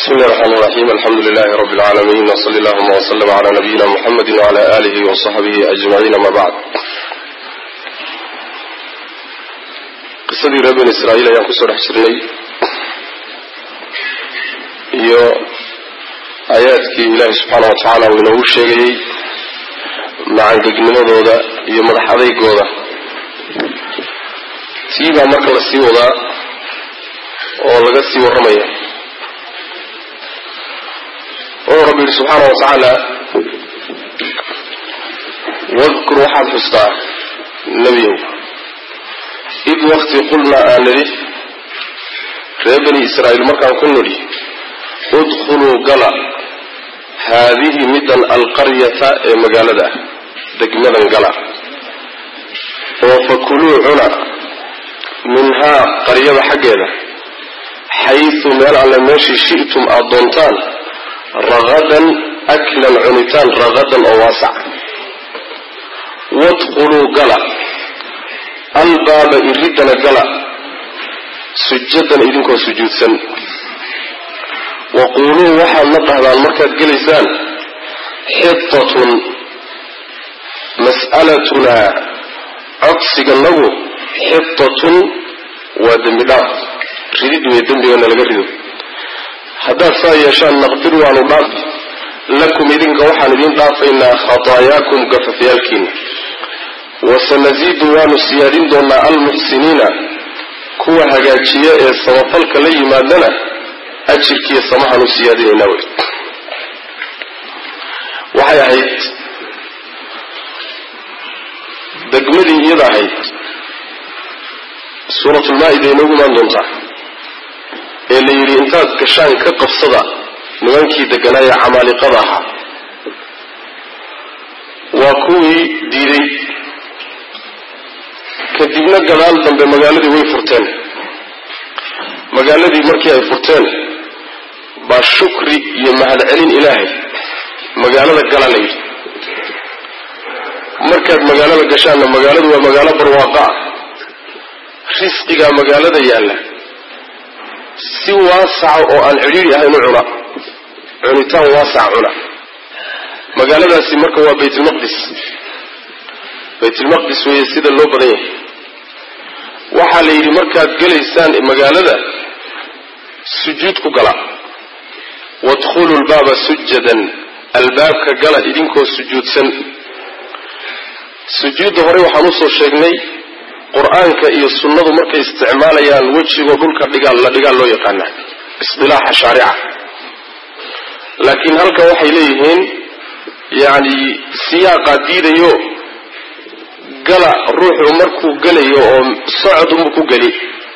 بسم الله الرحمن الرحيم الحمد لله رب العالمين وصلى اللهم وسلم على نبينا محمد وعلى آله وصحبه أجمعين ما بعد qisadii reer bani israa'iil ayaan kusoo dhex jirnay iyo aayaadkii ilaahi subxaana wa tacaala uu inoogu sheegayey macangegnimadooda iyo madax adeygooda tii baa marka la sii wadaa oo laga sii warramaya wuxuu rabbi yihi subxaana wa tacaala wadkur waxaad xustaa nebiyow id wakti qulnaa aan nidhi reer bani israa'iil markaan ku nidhi udkhuluu gala haadihi middan alqaryata ee magaalada ah degmadan gala oo fakuluu cuna minhaa qaryada xaggeeda xaysu meel alle meeshii shi'tum aada doontaan ragadan aklan cunitaan ragadan oo waasac wadkhuluu gala albaaba iridana gala sujadan idinkoo sujuudsan waquuluu waxaad la dhahdaan markaad gelaysaan xitatun mas'alatunaa codsiganagu xitatun waa dembi dhaaf ridid wey dembigana laga rido haddaad saa yeeshaan naqfir waanu dhaafi lakum idinka waxaan idiin dhaafaynaa khataayaakum gafafyaalkiina wasanasiidu waanu siyaadin doonaa almuxsiniina kuwa hagaajiya ee samafalka la yimaadana ajirkiiyo samahaanu siyaadinaynaa wey waxay ahayd degmadii iyada ahayd suuratulmaa-ida inoogu imaan doontaa ee la yidhi intaad gashaan ka qabsada nimankii degganaaya camaaliqada ahaa waa kuwii diiday kadibna gadaal dambe magaaladii way furteen magaaladii markii ay furteen baa shukri iyo mahadcelin ilaahay magaalada gala la yidhi markaad magaalada gashaanna magaaladu waa magaalo barwaaqa ah risqigaa magaalada yaalla si waasaca oo aan cidhiiri ahayn u cuna cunitaan waasaca cuna magaaladaasi marka waa baytulmaqdis baytulmaqdis weeye sida loo badan yahay waxaa la yidhi markaad gelaysaan magaalada sujuud ku gala wadkhulu lbaaba sujadan albaabka gala idinkoo sujuudsan sujuudda hore waxaan usoo sheegnay qur-aanka iyo sunnadu markay isticmaalayaan wejigoo dhulka dhigaal la dhigaal loo yaqaana isdilaaxa shaarica laakiin halkan waxay leeyihiin yacni siyaaqaa diidayo gala ruuxu markuu gelayo oo socod unbu ku geli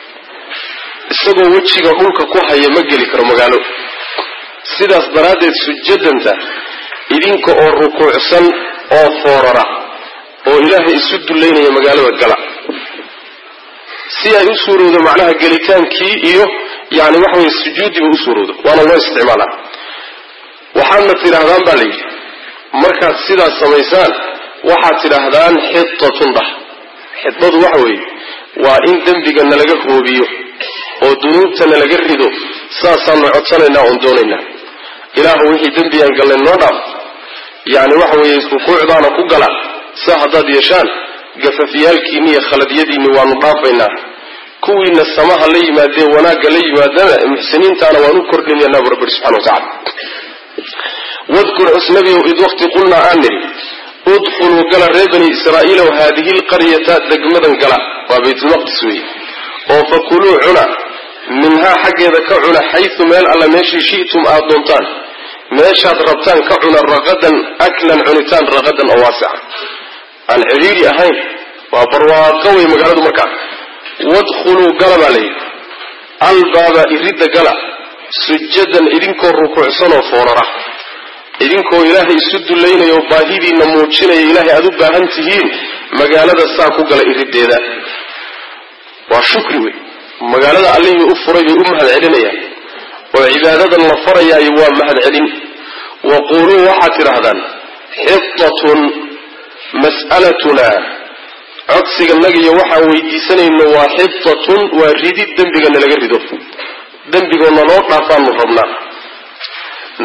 isagoo wejiga dhulka ku haya ma geli karo magaalo sidaas daraaddeed sujadanta idinka oo rukuucsan oo foorara oo ilaahay isu dullaynaya magaalada gala si ay u suurowdo macnaha gelitaankii iyo yani waxa weye sujuudiba u suurowdo waana loo isticmaalaa waxaadna tidhaahdaan baa la yidhi markaad sidaas samaysaan waxaad tidhaahdaan xitatun dhah xidadu waxa weeye waa in dembiga nalaga hoobiyo oo dunuubta nalaga rido saasaanu codsanaynaa oon doonaynaa ilaahu wixii dembi aan galnay noo dhaaf yacni waxa weeye rukuucdaana ku gala saa haddaad yeeshaan gafafyaalkiinni iyo khaladyadiinni waanu dhaafaynaa kuwiina samaha la yimaadee wanaagga la yimaadana muxsiniintaana waan u kordhinaynaa bu rabbi subxana wa tacala wadkur cusnabiow id waqti qulnaa aan nidhi udkhuluu gala reer bani israa'iilow haadihi lqaryata degmadan gala waa baytulmaqdis weeye oo fakuluu cuna minhaa xaggeeda ka cuna xaysu meel alla meeshii shi'tum aada doontaan meeshaad rabtaan ka cuna raqadan aklan cunitaan raqadan oo waasica aan cidhiidhi ahayn waa barwaaqo wey magaaladu markaa wadkhuluu gala baa layidhi albaaba iridda gala sujadan idinkoo rukuucsanoo foorara idinkoo ilaahay isu dullaynaya oo baahidiinna muujinaya ilaahay aada u baahan tihiin magaalada saa ku gala iriddeeda waa shukri wey magaalada allihii u furay bay u mahad celinayaan oo cibaadadan la farayaayo waa mahad celin waquuluu waxaad tidhaahdaan xitatun mas'alatunaa codsiganagiyo waxaan weydiisanayno waa xitatun waa ridid dembigana laga rido dembigoo naloo dhaafaanu rabnaa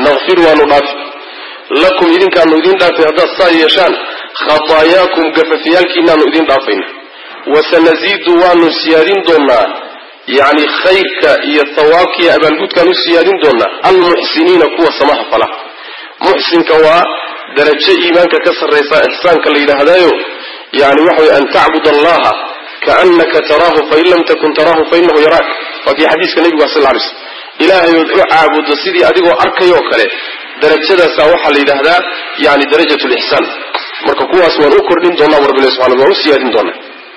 nakfir waanu dhaafi lakum idinkaanu idiin dhaafay haddaad saa yeeshaan khataayaakum gafafyaalkiinaanu idiin dhaafayna wasanasiidu waanu siyaadin doonaa yacni khayrka iyo hawaabka iyo abaalgudkaan u siyaadin doonaa almuxsiniina kuwa samaha fala muxsinka waa darajo iimaanka ka sarraysa ixsaanka la yidhaahdaayo yani waxa way an tacbud allaha kaanaka taraahu fain lam takun taraahu fainahu yaraak waa kii xadiiska nebigu sal lay slm ilaahay ood u caabuddo sidii adigoo arkayoo kale darajadaasa waxaa la yidhaahdaa yani darajat lixsaan marka kuwaas waan u kordhin doonaa rabbilahi subxana waan u siyaadin doonaa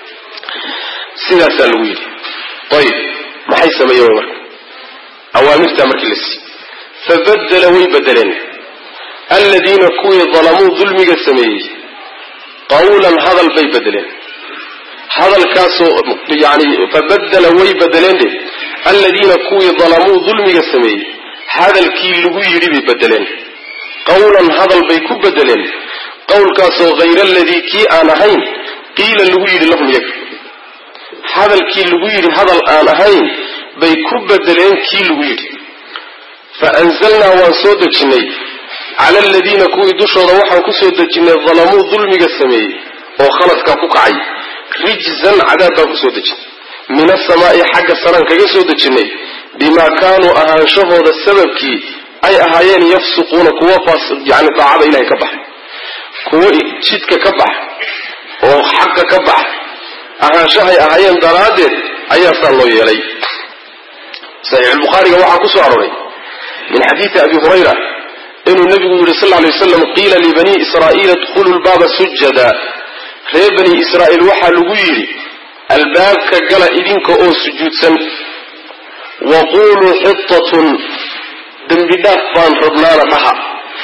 sidaasaa lagu yidhi ayib maxay sameeyeen marka awaamirtaa markii la siiyey fabadela way bedeleen aladiina kuwii dalamuu dulmiga sameeyey qawlan hadal bay bedeleen hadalkaasoo yani fabadela way bedeleen de aladiina kuwii dalamuu dulmiga sameeyey hadalkii lagu yidhi bay bedeleen qawlan hadal bay ku bedeleen qowlkaasoo hayra aladii kii aan ahayn qiila lagu yidhi lahum yaga hadalkii lagu yidhi hadal aan ahayn bay ku bedeleen kii lagu yidhi fa anzalnaa waan soo dejinnay cala aladiina kuwii dushooda waxaan ku soo dejinnay dalamuu dulmiga sameeyey oo khaladkaa ku kacay rijzan cadaab baan ku soo dejinnay min asamaa'i xagga saraan kaga soo dejinnay bimaa kaanuu ahaanshahooda sababkii ay ahaayeen yafsuquuna kuwa yani daacada ilahay ka baxa kuwo jidka ka baxa oo xaqa ka baxa ahaanshahay ahaayeen daraaddeed ayaa saa loo yeelay saxiixulbukhaariga waxaa ku soo arooray min xadiidi abi hurayra inuu nebigu yidhi sal lay waslam qiila libanii israa'iila idkhuluu lbaaba sujada reer bani israa'iil waxaa lagu yidhi albaabka gala idinka oo sujuudsan wa quuluu xitatun dembi dhaaf baan rabnaana dhaha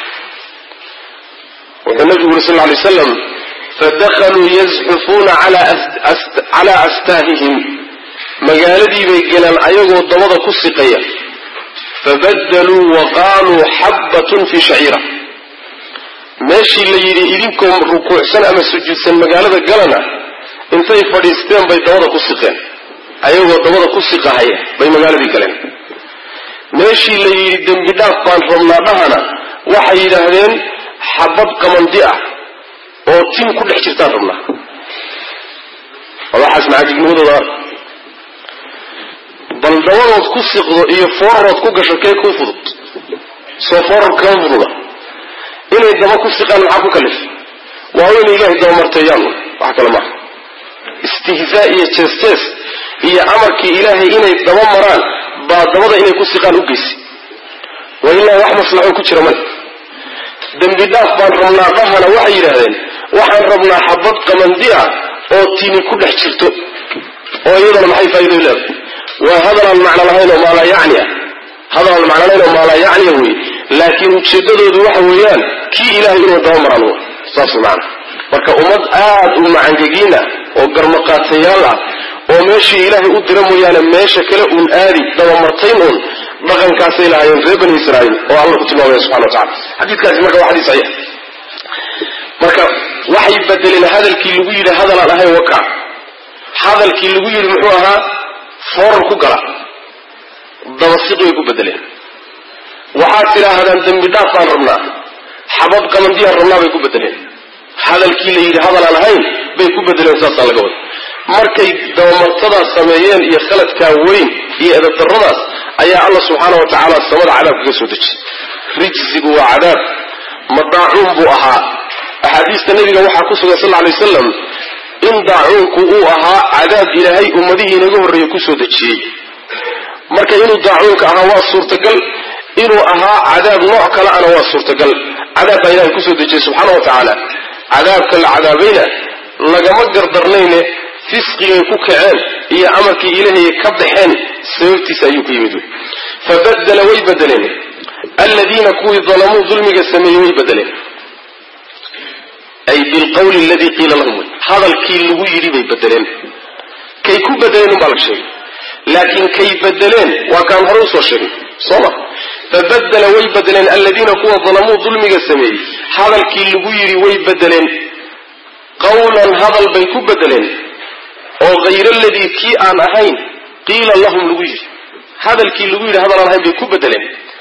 wuxuu nebigu yidhi sal lay waslam fadakaluu yazxufuuna calaa astaahihim magaaladii bay gelaan ayagoo dabada ku siqaya fabadaluu wa qaaluu xabbatun fii shaciira meeshii la yidhi idinkoo rukuucsan ama sujuudsan magaalada galana intay fadhiisteen bay dabada ku siqeen ayagoo dabada ku siqahaya bay magaaladii galeen meeshii la yidhi dembi dhaaf baan rabnaa dhahana waxay yidhaahdeen xabad qamandi ah oo tin ku dhex jirtaan rabnaa waxaas macaajibnimadooda ark bal dabadood ku siqdo iyo foorrood ku gasho kee kuu fudud soo fooror kama fududa inay daba ku siqaan maxaa ku kalif waa inay ilaahay dabamarteeyaan wax kale maaha istihzaa iyo jees-jees iyo amarkii ilaahay inay daba maraan baa dabada inay ku siqaan u geysi wa ilaa wax maslaxo ku jira male dembi dhaaf baan rabnaa dhahana waxay yidhaahdeen waxaan rabnaa xabad qamandi ah oo tini ku dhex jirto oo iyadana maxay faa'ido leedahay waa hadalaan macno lahayn oo maalaa yacni ah hadalaan macno lahayn oo maalaa yacniya wey laakiin ujeeddadoodu waxa weeyaan kii ilaahay inuu daba maraan w saas macana marka ummad aad u macangegiin ah oo garmaqaatayaal ah oo meeshii ilaahay u dira mooyaane meesha kale uun aadi dabamartayn uun dhaqankaasay lahaayeen reer bani israa'iil oo alla ku tilmaamaya subxana wa tacala xadiidkaasi marka waa xadiis saxiix marka waxay bedeleen hadalkii lagu yidhi hadalaan ahayn waka hadalkii lagu yidhi muxuu ahaa foorar ku gala dabasiq bay ku bedeleen waxaad tidhaahdaan dembi dhaaf baan rabnaa xabad qamandiyaan rabnaa bay ku bedeleen hadalkii la yidhi hadalaan ahayn bay ku bedeleen saasaa laga wada markay dabamartadaas sameeyeen iyo khaladkaa weyn iyo edadarradaas ayaa alla subxaana wa tacaala samada cadaab kaga soo dejiyey rijsigu waa cadaab madaacuun buu ahaa axaadiista nebiga waxaa ku sugan sal lay wasalam in daacuunku uu ahaa cadaab ilaahay ummadihii inaga horreeye kusoo dejiyey marka inuu daacuunka ahaa waa suurtagal inuu ahaa cadaab nooc kale ana waa suurtagal cadaab baa ilahay kusoo dejiyey subxaana wa tacaala cadaabka la cadaabayna lagama gardarnayne fisqigay ku kaceen iyo amarkii ilaahay ka baxeen sababtiisa ayuu ku yimid wey fabadela way bedeleen aladiina kuwii dalamuu dulmiga sameeyey way bedeleen ay bilqawli aladii qiila lahum wey hadalkii lagu yidhi bay bedeleen kay ku bedeleen unbaa la sheegay laakiin kay bedeleen waa kaan hore usoo sheegay soo ma fabadela way bedeleen aladiina kuwa dalamuu dulmiga sameeyey hadalkii lagu yidhi way bedeleen qawlan hadal bay ku bedeleen oo hayra aladii kii aan ahayn qiila lahum lagu yidhi hadalkii lagu yidhi hadal aan ahayn bay ku bedeleen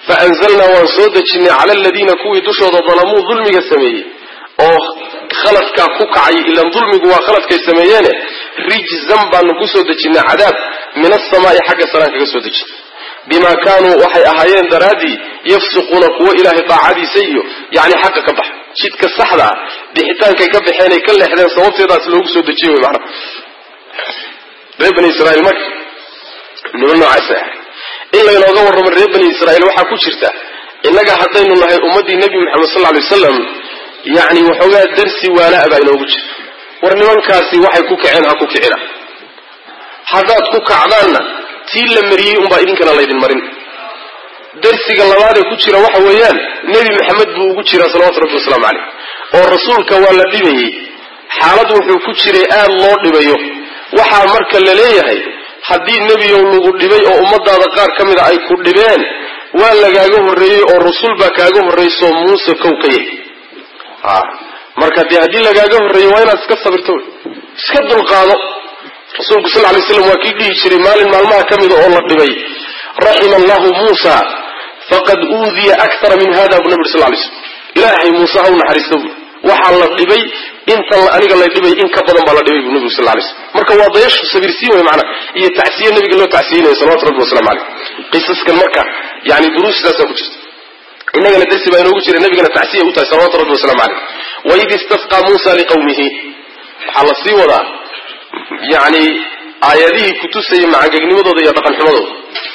fa anzalnaa waan soo dejinay cala aladiina kuwii dushooda dalamuu dulmiga sameeyey oo khaladkaa ku kacay ilan dulmigu waa khaladkay sameeyeene rijzan baanu ku soo dejinay cadaab min asamaa'i xagga saraan kaga soo dejin bimaa kaanuu waxay ahaayeen daraaddii yafsiquuna kuwo ilaahay daacadiisa iyo yacni xaqa ka baxa jidka saxda ah bixitaankay ka baxeenay ka leexdeen sababteedaas loogu soo dejiyey wy macnaha reer bani israiil marka niman noocaasa ah in laynooga warramo reer bani israiil waxaa ku jirta innaga haddaynu nahay ummaddii nebi moxamed sal lay wasalam yacni waxoogaa darsi waala'a baa inoogu jira war nimankaasi waxay ku kaceen ha ku kicina haddaad ku kacdaanna tii la mariyey unbaa idinkana laydin marin darsiga labaadee ku jira waxa weeyaan nebi maxamed buu ugu jiraa salawatu rabbi wasalaamu caleyh oo rasuulka waa la dhibayey xaalad wuxuu ku jiray aad loo dhibayo waxaa marka la leeyahay haddii nebiyow lagu dhibay oo ummadaada qaar ka mida ay ku dhibeen waa lagaaga horreeyey oo rasul baa kaaga horraysoo muuse kow ka yahy marka dee haddii lagaaga horreeyey waa inaad iska sabirto wey iska dulqaado rasuulku sal lay slam waa kii dhihi jiray maalin maalmaha ka mida oo la dhibay raxima allahu muusa faqad uudiya akara min hada bu nabi sal lay slm ilaahay muuse ha u naxariista buui waxaa la dhibay intan aniga la dhibay in ka badan baa la dhibay bu nabigu sal lay slm marka waa dayashu sabirsiin wey maanaa iyo tacsiye nabiga loo tacsiyeynayo salawatu rabbi wasalamu caleyh qisaskan marka yani duruustaasaa ku jirta inagana darsi baa inoogu jira nabigana tacsiya u tahay salawatu rabbi wasalamu caleyh waid istasqaa muusa liqawmihi waxaa la sii wadaa yani aayadihii kutusayay macangegnimadooda iyo dhaqan xumadooda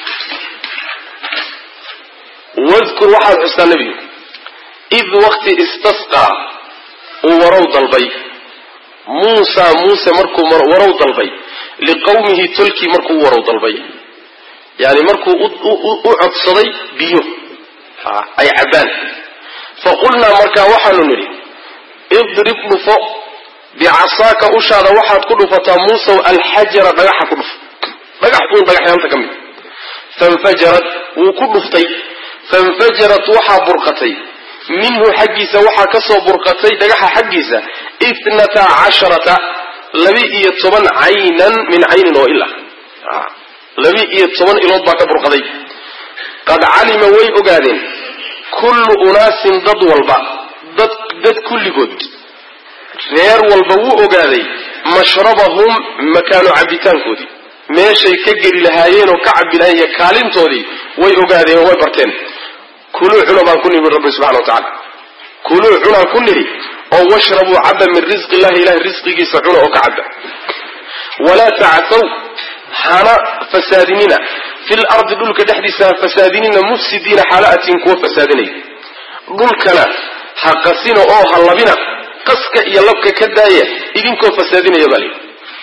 wadkur waxaad xustaa nebigu id wakti istasqaa uu warow dalbay muusa muuse markuu warow dalbay liqawmihi tolkii markuu u warow dalbay yani markuu u codsaday biyo ay cabbaan faqulnaa markaa waxaanu nidhi idrib dhufo bicasaaka ushaada waxaad ku dhufataa muusaw alxajara dhagaxa ku dhuf dhagax uun dhagaxyaanta ka mid fainfajarat wuu ku dhuftay fainfajarat waxaa burqatay minhu xaggiisa waxaa ka soo burqatay dhagaxa xaggiisa itnata casharata labi-iyo toban caynan min caynin oo ila labi-iyo toban ilood baa ka burqaday qad calima way ogaadeen kullu unaasin dad walba dad dad kulligood reer walba wuu ogaaday mashrabahum makaano cabbitaankoodii meeshay ka geli lahaayeen oo ka cabbi lahayen iyo kaalintoodii way ogaadeen oo way barteen kuluu cuna baan ku nidhi rabbi subxana wa tacala kuluu cunaan ku nidhi oo washrabuu cabba min risqi illahi ilahay risqigiisa cuna oo ka cabba walaa tacthaw hana fasaadinina fil ardi dhulka dhexdiisa ha fasaadinina mufsidiina xaala'atin kuwa fasaadinaya dhulkana ha qasina oo ha labina qaska iyo labka ka daaya idinkoo fasaadinaya baa layidhi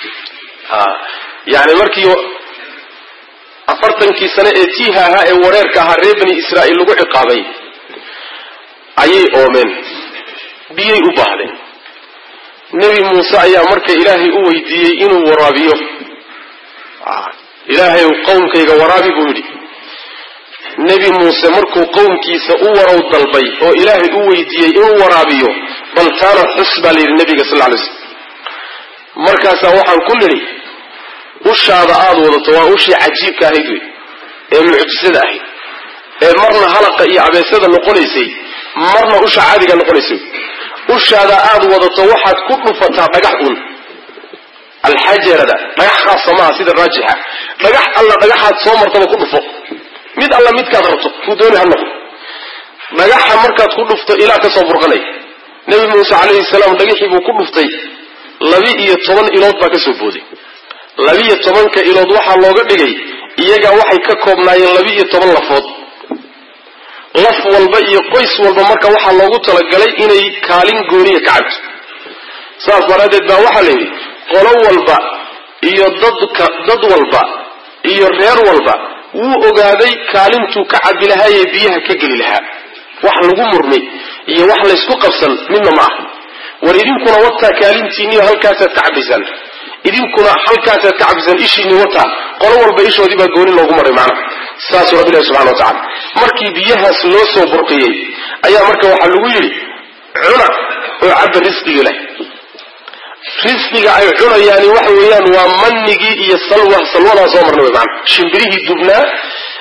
yani markii afartankii sane ee tiiha ahaa ee wareerka ahaa reer bani israa'iil lagu ciqaabay ayay oomeen biyay u baahdeen nebi muuse ayaa marka ilaahay u weydiiyey inuu waraabiyo ilaahay qowmkayga waraabi buu yidhi nebi muuse markuu qowmkiisa u warow dalbay oo ilaahay u weydiiyey inuu waraabiyo bal taana xus baa la yidhi nabiga sal lay slm markaasaa waxaan ku nidhi ushaada aada wadato waa ushii cajiibka ahayd wey ee mucjisada ahayd ee marna halaqa iyo abeesada noqonaysay marna usha caadiga noqonaysay ushaada aada wadato waxaad ku dhufataa dhagax un alxajarada dhagax khaasa maaha sida raajixa dhagax alla dhagaxaad soo martaba ku dhufo mid alla midkaad rabto kuu dooni ha noqdo dhagaxa markaad ku dhufto ilaa ka soo burqanaya nebi muuse calayhi salaam dhagaxii buu ku dhuftay labi-iyo toban ilood baa ka soo booday labi-iyo tobanka ilood waxaa looga dhigay iyagaa waxay ka koobnaayeen labi-iyo toban lafood laf walba iyo qoys walba marka waxaa loogu talagalay inay kaalin gooniya ka cabto saas daraaddeed baa waxaa la yidhi qolo walba iyo dadka dad walba iyo reer walba wuu ogaaday kaalintuu ka cabbi lahaayee biyaha ka geli lahaa wax lagu murmay iyo wax laysku qabsan midna ma aha war idinkuna wataa kaalintiinniyo halkaasaad ka cabbaysaan idinkuna halkaasaad ka cabbaysaan ishiinni wataa qolo walba ishoodii baa gooni loogu maray macnaha saasuu rabbi ilahi subxana wa tacala markii biyahaas loo soo burqiyey ayaa marka waxaa lagu yidhi cuna oo cabba risqiga ilahi risqiga ay cunayaani waxa weeyaan waa manigii iyo salwa salwadaa soo marna wey maana shimbirihii dubnaa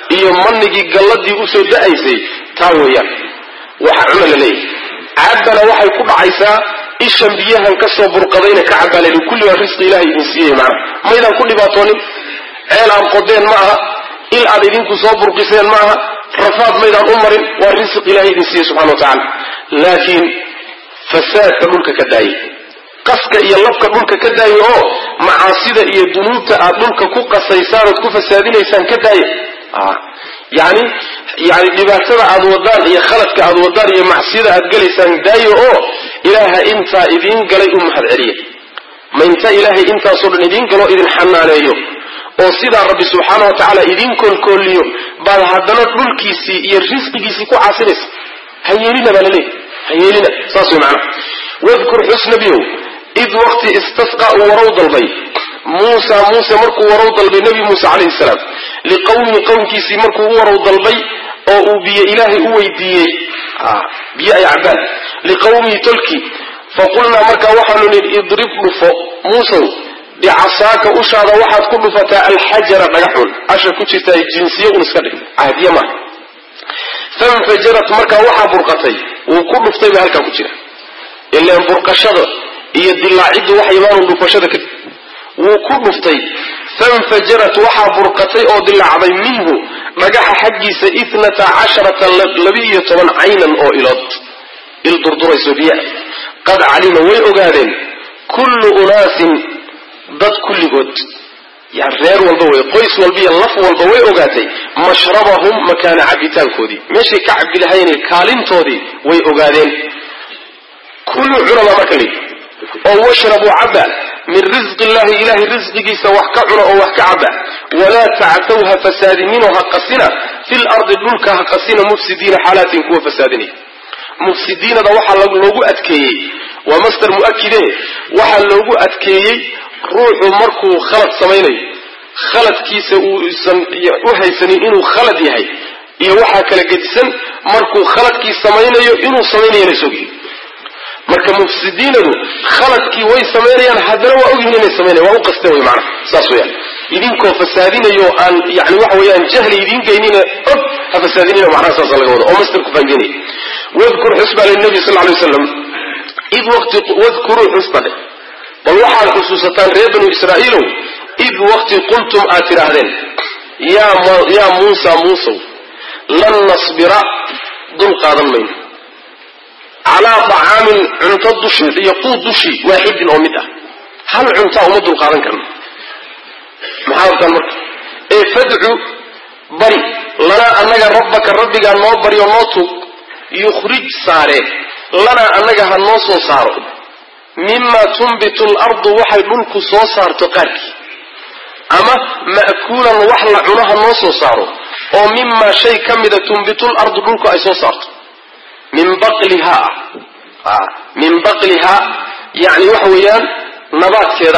iyo manigii galladii usoo da-aysay taa weeyaan waxa cuna la leeyahy cabbana waxay ku dhacaysaa ishan biyahan ka soo burqadayna ka cabbaa la yidhi kulli waa risqi ilahay idin siiyey macna maydaan ku dhibaatoonin ceel aad qodeen ma aha il aad idinku soo burqiseen ma aha rafaad maydaan u marin waa risq ilahay idin siiyey subxana wa tacala laakiin fasaadka dhulka ka daayay qaska iyo labka dhulka ka daaya oo macaasida iyo dunuubta aad dhulka ku qasaysaan ood ku fasaadinaysaan ka daaya yani yani dhibaatada aad wadaan iyo khaladka aad wadaan iyo macsiyada aad gelaysaan daayo oo ilaaha intaa idiin galay u mahad celiya ma inta ilaahay intaasoo dhan idiin galo idin xanaaneeyo oo sidaa rabbi subxaana wa tacaala idiin koolkooliyo baad haddana dhulkiisii iyo risqigiisii ku caasinaysa ha yeelina baa laleeyahy ha yeelina saas way macnaha wadkur xus nabiyow id waqti istasqa uu warow dalbay muusa muuse markuu warow dalbay nebi muuse calayhi salaam liqawmi qowmkiisii markuu u warow dalbay oo uu biyo ilaahay u weydiiyey biyo ay cabaan liqawmihi tolki faqulnaa markaa waxaanu nidhi idrib dhufo muusow bicasaaka ushaada waxaad ku dhufataa alxajara dhagaxun asha ku jirtaa jinsiye un iska dhig cahdiye maaha fanfajarat markaa waxaa burqatay wuu ku dhuftay ba halkaa ku jira ilaan burqashada iyo dilaaciddu waxay imaanu dhufashada kadib wuu ku dhuftay fanfajarat waxaa burqatay oo dilaacday minhu dhagaxa xaggiisa itnata casharata laba-iyo toban caynan oo ilood il durdurayso biyaa qad calima way ogaadeen kullu unaasin dad kulligood yani reer walba wey qoys walba iyo laf walba way ogaatay mashrabahum makaana cabitaankoodii meeshay ka cabi lahayeen kaalintoodii way ogaadeen kullu cunaba marka lii oo washrabuu caba min risqi illahi ilahay risqigiisa wax ka cuna oo wax ka caba walaa tactaw ha fasaadininoo ha qasina fi lardi dhulka ha qasina mufsidiina xaalaatin kuwa fasaadinaya mufsidiinada waxaa loogu adkeeyey waa master mu'akide waxaa loogu adkeeyey ruuxu markuu khalad samaynayo khaladkiisa uusan u haysanin inuu khalad yahay iyo waxaa kala gedisan markuu khaladkii samaynayo inuu samaynayana isogyihin marka mufsidiinadu khaladkii way samaynayaan haddana waa ogyihin inay samaynayan waa u qasten wey maanaha saas weyaan idinkoo fasaadinayo aan yani waxa weeyaan jahli idiin geynina og ha fasaadinina macnaha saasa laga wada oo masterku fahamjinaya wadkur xusba linabi sal lay waslam id waqti wadkuruu xusba dhe bal waxaad xusuusataan reer banu israa'iilow id waqti qultum aad tidhaahdeen yaa muusa muusow lan nasbira dul qaadan mayno calaa dacaamin cunto dusheed iyo quud dushii waaxidin oo mid ah hal cuntaa uma dul qaadan karno maxaa wataan marka ee fadcu bari lanaa annaga rabbaka rabbigaa noo bari oo noo tuug yukhrij saare lanaa annaga ha noo soo saaro mima tunbitu lardu waxay dhulku soo saarto qaarkii ama ma'kuulan wax la cuno ha noo soo saaro oo mimaa shay ka mida tunbitu lardu dhulku ay soo saarto min baqliha ah min baqlihaa yani waxa weeyaan nabaadkeeda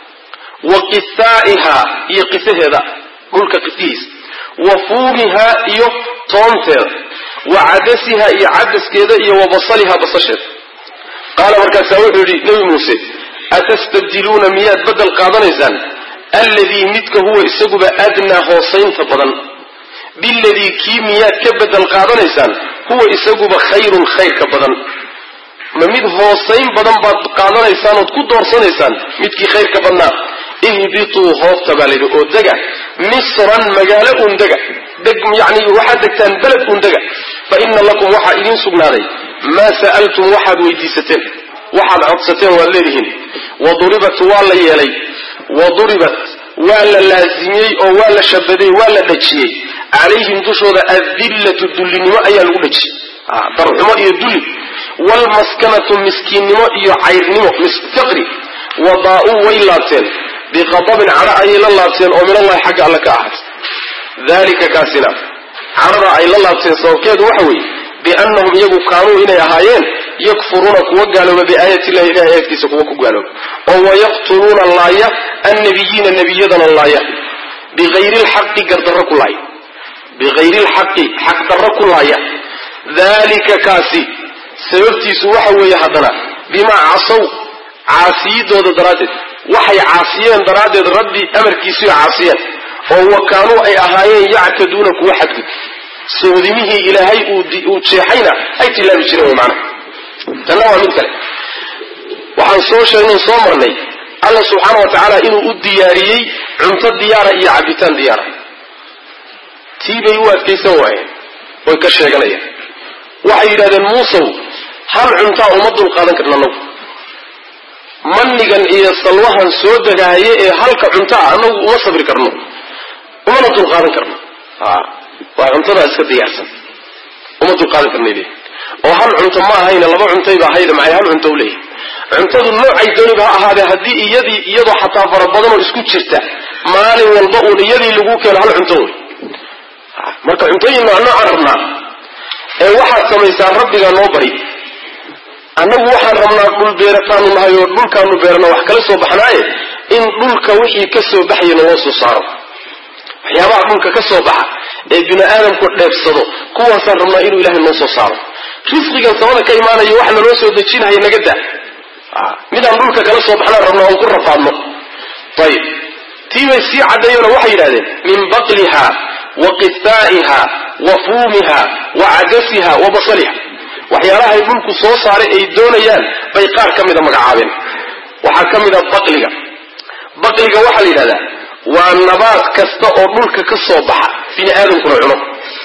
wa qisaa'ihaa iyo qisaheeda dhulka qisihiisa wa fuumihaa iyo toonteeda wa cadasihaa iyo cadaskeeda iyo wa basalihaa basasheeda qaala markaasaa wuxuu yidhi nebi muuse atastabdiluuna miyaad bedel qaadanaysaan alladii midka huwa isaguba adnaa hoosaynta badan biladii kii miyaad ka bedel qaadanaysaan huwa isaguba khayrun khayrka badan ma mid hoosayn badan baad qaadanaysaan ood ku doorsanaysaan midkii khayrka badnaa ihbituu hoofta baa layidhi oo dega misran magaalo un dega deg yani waxaad degtaan beled un dega fa ina lakum waxaa idiin sugnaaday maa sa'altum waxaad weydiisateen waxaad codsateen waad leedihiin waduribat waa la yeelay waduribat waa la laazimiyey oo waa la shabaday waa la dhajiyey calayhim dushooda adillatu dullinimo ayaa lagu dhajiyey darxumo iyo dulli waalmaskanatu miskiinnimo iyo cayrnimo faqri wadaa'uu way laabteen biqadabin cadho ayay la laabteen oo min allahi xagga alle ka ahaatay dalika kaasina cadhada ay la laabteen sababkeedu waxa weeye biannahum iyagu kaanuu inay ahaayeen yakfuruuna kuwa gaalooba biaayati illahi ilahay aayadkiisa kuwa ku gaalooba oo wayaqtuluuna laaya annabiyiina nebiyadana laaya bigayri lxaqi gardarro ku laaya bigayri lxaqi xaq darro ku laaya dalika kaasi sababtiisu waxa weeye haddana bimaa casaw caasiyidooda daraaddeed waxay caasiyeen daraaddeed rabbi amarkiisuy caasiyeen oo wa kaanuu ay ahaayeen yactaduuna kuwa xadgud soodimihii ilaahay uu jeexayna ay tilaabi jireen wy maana tanna waa mid kale waxaan soo sheegnay soo marnay alla subxaana wa tacaala inuu u diyaariyey cunto diyaara iyo cabitaan diyaara tii bay u adkaysan waayeen way ka sheeganayaan waxay yidhahdeen muusow hal cuntaa uma dulqaadan karna anagu manigan iyo salwahan soo degaaye ee halka cuntaa anagu uma sabri karno umana dulqaadan karno waa cuntadaa iska diyaarsan uma dulqaadan karnay leeyihin oo hal cunto ma ahayna laba cuntayba ahayda maxay hal cunto u leeyihin cuntadu noocay dooniba ha ahaadee haddii iyadii iyadoo xataa fara badanoo isku jirta maalin walba uun iyadii lagu keeno hal cunto wey marka cuntooyin nooc noocaan rabnaa ee waxaad samaysaan rabbigaa noo bari annagu waxaan rabnaa dhul beerataanu nahay oo dhulkaanu beerana wax kala soo baxnaaye in dhulka wixii ka soo baxayana loo soo saaro waxyaabaha dhulka ka soo baxa ee bini aadamku dheebsado kuwaasaan rabnaa inuu ilaahay noo soo saaro risqigan samada ka imaanayo wax naloo soo dejinaya naga da midaan dhulka kala soo baxnaan rabnaa oon ku rafaadno ayib tii bay sii caddeeyona waxay yidhahdeen min baqliha wa qithaa'iha wa fuumiha wa cadasiha wa basaliha waxyaalahay dhulku soo saaray ay doonayaan bay qaar ka mida magacaabeen waxaa ka mid a baqliga baqliga waxaa la yidhahdaa waa nabaad kasta oo dhulka ka soo baxa bini aadamkuna cuno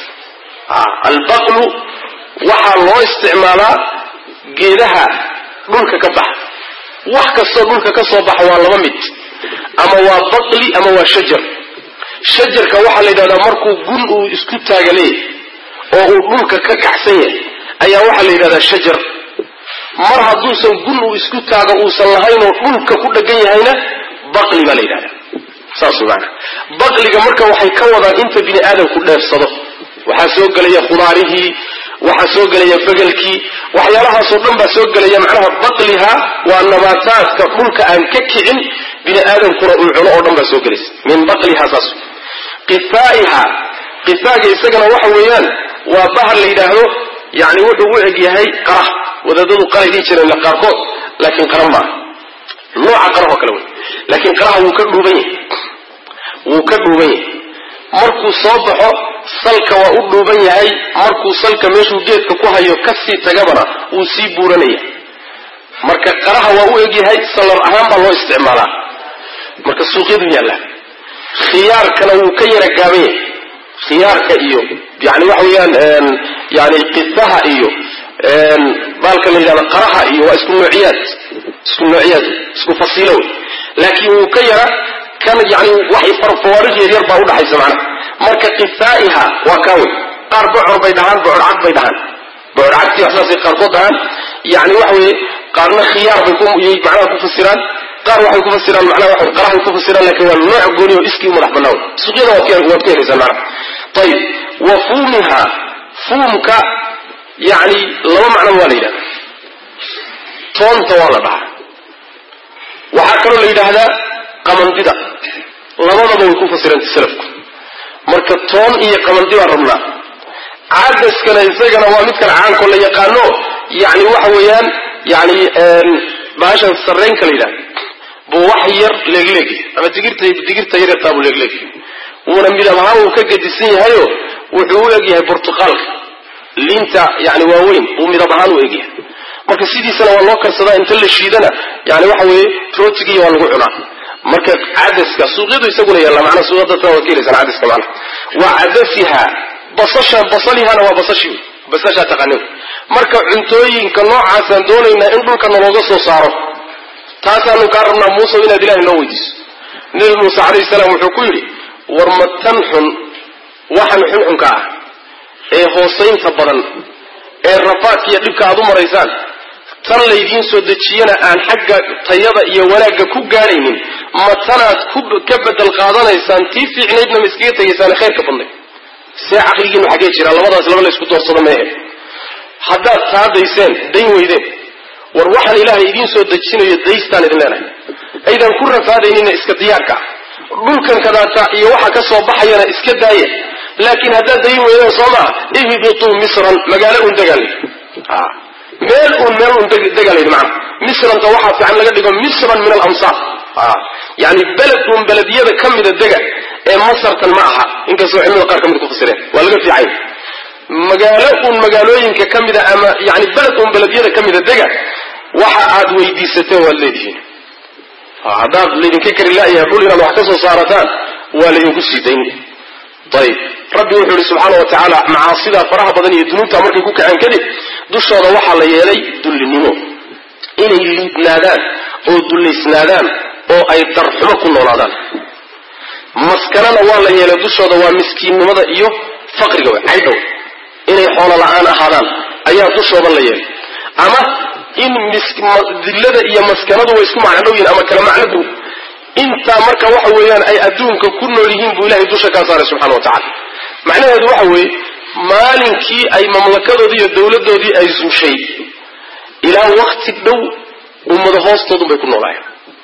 albaqlu waxaa loo isticmaalaa geedaha dhulka ka baxa wax kastoo dhulka ka soo baxa waa laba mid ama waa baqli ama waa shajar shajarka waxaa la yidhahdaa markuu gun uu isku taaga leeyahay oo uu dhulka ka kacsan yahay ayaa waxaa la yidhahdaa shajar mar hadduusan gun uu isku taago uusan lahaynoo dhulka ku dhegan yahayna baqli baa la yidhahdaa saas maana baqliga marka waxay ka wadaan inta bini aadamku dheefsado waxaa soo gelaya khudaarihii waxaa soo gelaya begelkii waxyaalahaasoo dhan baa soo gelaya macnaha baqliha waa nabaataadka dhulka aan ka kicin bini aadamkuna uu cuno oo dhan baa soo gelaysa min baqliha saas qithaa'iha qithaaga isagana waxa weeyaan waa bahar la yidhaahdo yani wuxuu u eg yahay qara wadaadadu qaray dhihi jireen qaarkood laakiin qara maaha nooca qarahoo kale wey laakiin qaraha wuu ka dhuuban yahay wuu ka dhuuban yahay markuu soo baxo salka waa u dhuuban yahay markuu salka meeshuu geedka ku hayo kasii tagabana wuu sii buuranaya marka qaraha waa u egyahay salar ahaan baa loo isticmaalaa marka suuqyadu yaalla khiyaarkana wuu ka yara gaaban yahay khiyaarka iyo yani waxa weeyaan yani qisaha iyo baalka la yidhahdo qaraha iyo waa isku noociyaad isku noociyaad isku fasiilo wey laakiin wuu ka yara kan yani wax farfawaarij yaryar baa udhaxaysa macnaha marka qithaa'iha waa kaa wey qaar bocor bay dhahaan bocor cad bay dhahaan bocor cagtii waxsaasay qaarkood dhahaan yani waxa weeye qaarna khiyaar bay kuyay macnaha ku fasiraan qaar waxay ku fasiraan macnaha waxa qarahay ku fasiraan laakiin waa nooc gooni oo iskii u madax bannaa wey suuqyada waad ka waad ka helaysaan macnaha ayib wa fuumiha fuumka yani laba macno waa la yidhahda toonta waa la dhahaa waxaa kaloo la yidhaahdaa qamandida labadaba way ku fasirantay salafku marka toon iyo qamandi baan rabnaa cadaskana isagana waa mid kale caanko la yaqaano yani waxa weeyaan yani baashan sarreynka la yidhahda buu wax yar leegleegi ama digirta digirta yaryartaabuu leegleegi wuuna midab ahaan wuu ka gedisan yahayo wuxuu u egyahay burtuqaalka liinta yani waaweyn buu midab ahaan u egyahay marka sidiisana waa loo karsadaa inta la shiidana yani waxa weeye rootigiiyo waa lagu cunaa marka cadaska suuqyadu isaguna yaalla macnaa suuqyada waa ka helaysaan cadaska macnaha waa cadasiha basasha basalihana waa basashi basashaa taqaanin marka cuntooyinka noocaasaan doonaynaa in dhulka nalooga soo saaro taasaanu kaa rabnaa muuse inaad ilahay noo weydiiso nebi muuse calayhi salaam wuxuu ku yidhi war ma tan xun waxan xunxunka ah ee hoosaynta badan ee rafaadka iyo dhibka aad u maraysaan tan laydiin soo dejiyana aan xagga tayada iyo wanaagga ku gaadhaynin ma tanaad ka bedel qaadanaysaan tii fiicnaydna ma iskaga tegaysaan khayrka badnayd see caqligiinu xaggee jiraa labadaas laba la isku doorsado meehe haddaad taa dayseen dayn weydeen war waxaan ilaahay idiin soo dejinayo daystaan idin leenahay aydan ku rafaadaynina iska diyaarka ah dhulkan kadaata iyo waxa ka soo baxayana iska daaya laakiin haddaad dayn weydeen soo maha ihbituu misran magaalo un degaal meel uun meel uun degaal yidhi macana misranta waxaa fiican laga dhigo misran min alamsaar yani beled uun belediyada ka mida dega ee masartan ma aha inkastoo cilmada qaar ka mid ku fasireen waa laga fiicay magaalo uun magaalooyinka ka mida ama yani beled uun belediyada ka mida dega waxa aad weydiisateen waad leedihiin haddaad laydinka kari la'yahay dhul inaad wax ka soo saarataan waa laydinku sii dayn ayib rabbi wuxuu ihi subxaana wa tacaala macaasidaa faraha badan iyo dunuubta markay ku kaceen kadib dushooda waxaa la yeelay dullinimo inay liidnaadaan oo dullaysnaadaan oo ay darxumo ku noolaadaan maskanana waa la yeelay dushooda waa miskiinnimada iyo faqriga wey caydhow inay xoolo la-aan ahaadaan ayaa dushooda la yeelay ama in dillada iyo maskanadu way isku macno dhow yihin ama kala macno dhow intaa marka waxa weeyaan ay adduunka ku nool yihiin buu ilahay dusha kaa saaray subxana wa tacala macnaheedu waxa weeye maalinkii ay mamlakadoodii iyo dawladdoodii ay suushay ilaa wakti dhow ummado hoostoodun bay ku noolaayeen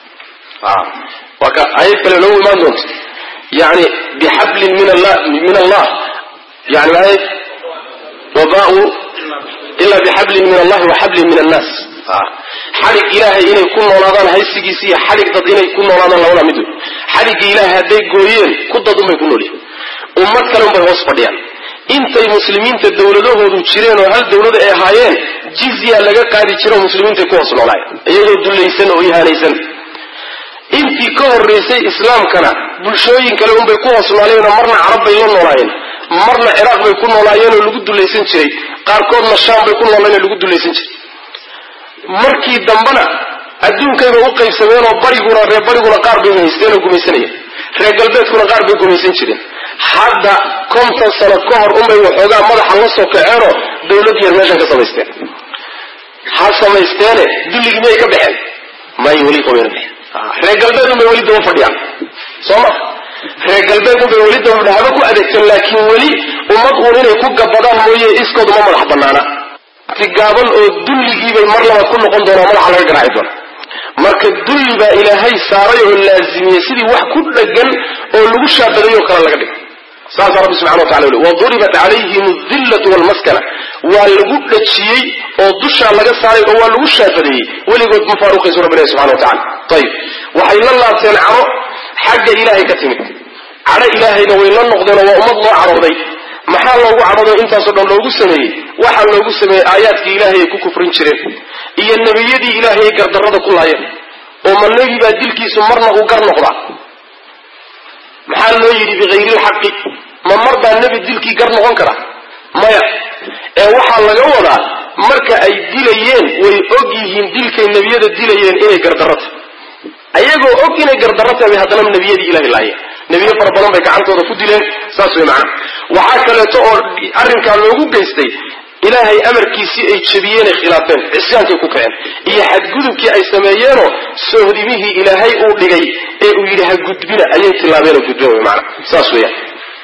waa ka ayad kale noogu imaan doonto yani bixablin min allah min allah yani maay wabau ila bixablin min allahi wa xablin min annaas xadhig ilaahay inay ku noolaadaan haysigiisa iyo xadhig dad inay ku noolaadaan labada mid wey xadhigga ilaahay hadday gooyeen ku dad unbay ku noolyihin ummad kale unbay hoos fadhiyaan intay muslimiinta dawladahoodu jireen oo hal dawlad ay ahaayeen jizya laga qaadi jiro muslimiintay ku hoos noolaayeen iyagoo dullaysan oo ihaanaysan intii ka horraysay islaamkana bulshooyin kale unbay ku hoos noolayeenoo marna carab bay la noolaayeen marna ciraaq bay ku noolaayeenoo lagu dullaysan jiray qaarkoodna shaam bay ku noolaayeen oo lagu dullaysan jiray markii dambena adduunkayba u qaybsameenoo bariguna reer bariguna qaar bay haysteen oo gumaysanayeen reer galbeedkuna qaar bay gumaysan jireen hadda konton sano ka hor unbay waxoogaa madaxa la soo kaceenoo dawlad yar meeshan ka samaysteen ha samaysteene dulligii miyay ka baxeen may weli qabayna baxeen reer galbeed unbay weli daba fadhiyaan soo ma reer galbeed unbay weli daba fadhiyan haba ku adeegteen laakiin weli ummad uun inay ku gabadaan mooye iskooda ma madax banaana gaaban oo dulligiibay mar labaad ku noqon doonaa madaxa laga garaaci doona marka dulli baa ilaahay saaray oo laazimiyey sidii wax ku dhagan oo lagu shaabadayo kale laga dhigo saasaa rabbi subxana wa tacala uli waduribat calayhim adillatu walmaskana waa lagu dhajiyey oo dushaa laga saaray oo waa lagu shaabadeeyey weligood ma faaruqaysu rabbi ilahi subxana wa tacala ayib waxay la laabteen cadho xagga ilaahay ka timid cadho ilaahayna way la noqdeen oo waa ummad loo cadhooday maxaa loogu cadhooday intaasoo dhan loogu sameeyey waxaa loogu sameeyey aayaadkii ilaahay ay ku kufrin jireen iyo nebiyadii ilaahay ay gardarrada ku laayeen oo ma nebi baa dilkiisu marna uu gar noqdaa maxaa loo yidhi bikayri lxaqi ma mar baa nebi dilkii gar noqon kara maya ee waxaa laga wadaa marka ay dilayeen way og yihiin dilkay nebiyada dilayeen inay gardarrata ayagoo og inay gardarro tahay haddana nebiyadii ilahay laayeen nebiyo fara badan bay gacantooda ku dileen saas way macana waxaa kaleeto oo arrinkaa loogu geystay ilaahay amarkiisii ay jebiyeenay khilaafeen cisyaankay ku kaceen iyo xadgudubkii ay sameeyeenoo soohdimihii ilaahay uu dhigay ee uu yidhi ha gudbina ayay tilaabeenoo gudbeen wy maana saas weeyaan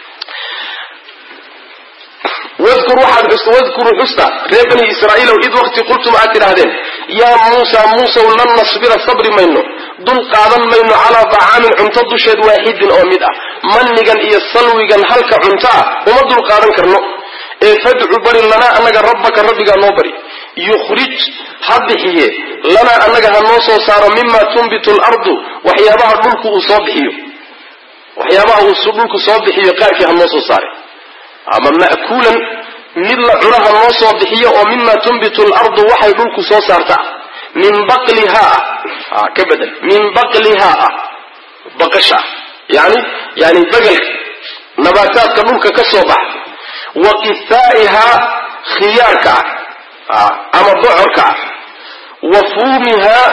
wadkur waxaad wadkuruu xusta reer bani israa'iilow id waqti qultum aad tidhaahdeen yaa muusa muusow lan nasbira sabri mayno dul qaadan mayno calaa dacaamin cunto dusheed waaxidin oo mid ah mannigan iyo salwigan halka cunto ah uma dul qaadan karno ee fadcu bari lanaa annaga rabbaka rabbigaa noo bari yukhrij ha bixiye lanaa annaga ha noo soo saaro mima tunbitu lardu waxyaabaha dhulku uu soo bixiyo waxyaabaha uu dhulku soo bixiyo qaarkii ha noo soo saare ama ma'kuulan mid la cunaha noo soo bixiyo oo mima tunbitu lardu waxay dhulku soo saarta min baqlihaa ah ka bedel min baqlihaa ah baqasha ah yani yani begelka nabaataadka dhulka ka soo baxa wa qithaa'ihaa khiyaarka ah ama bocorka ah wa fuumihaa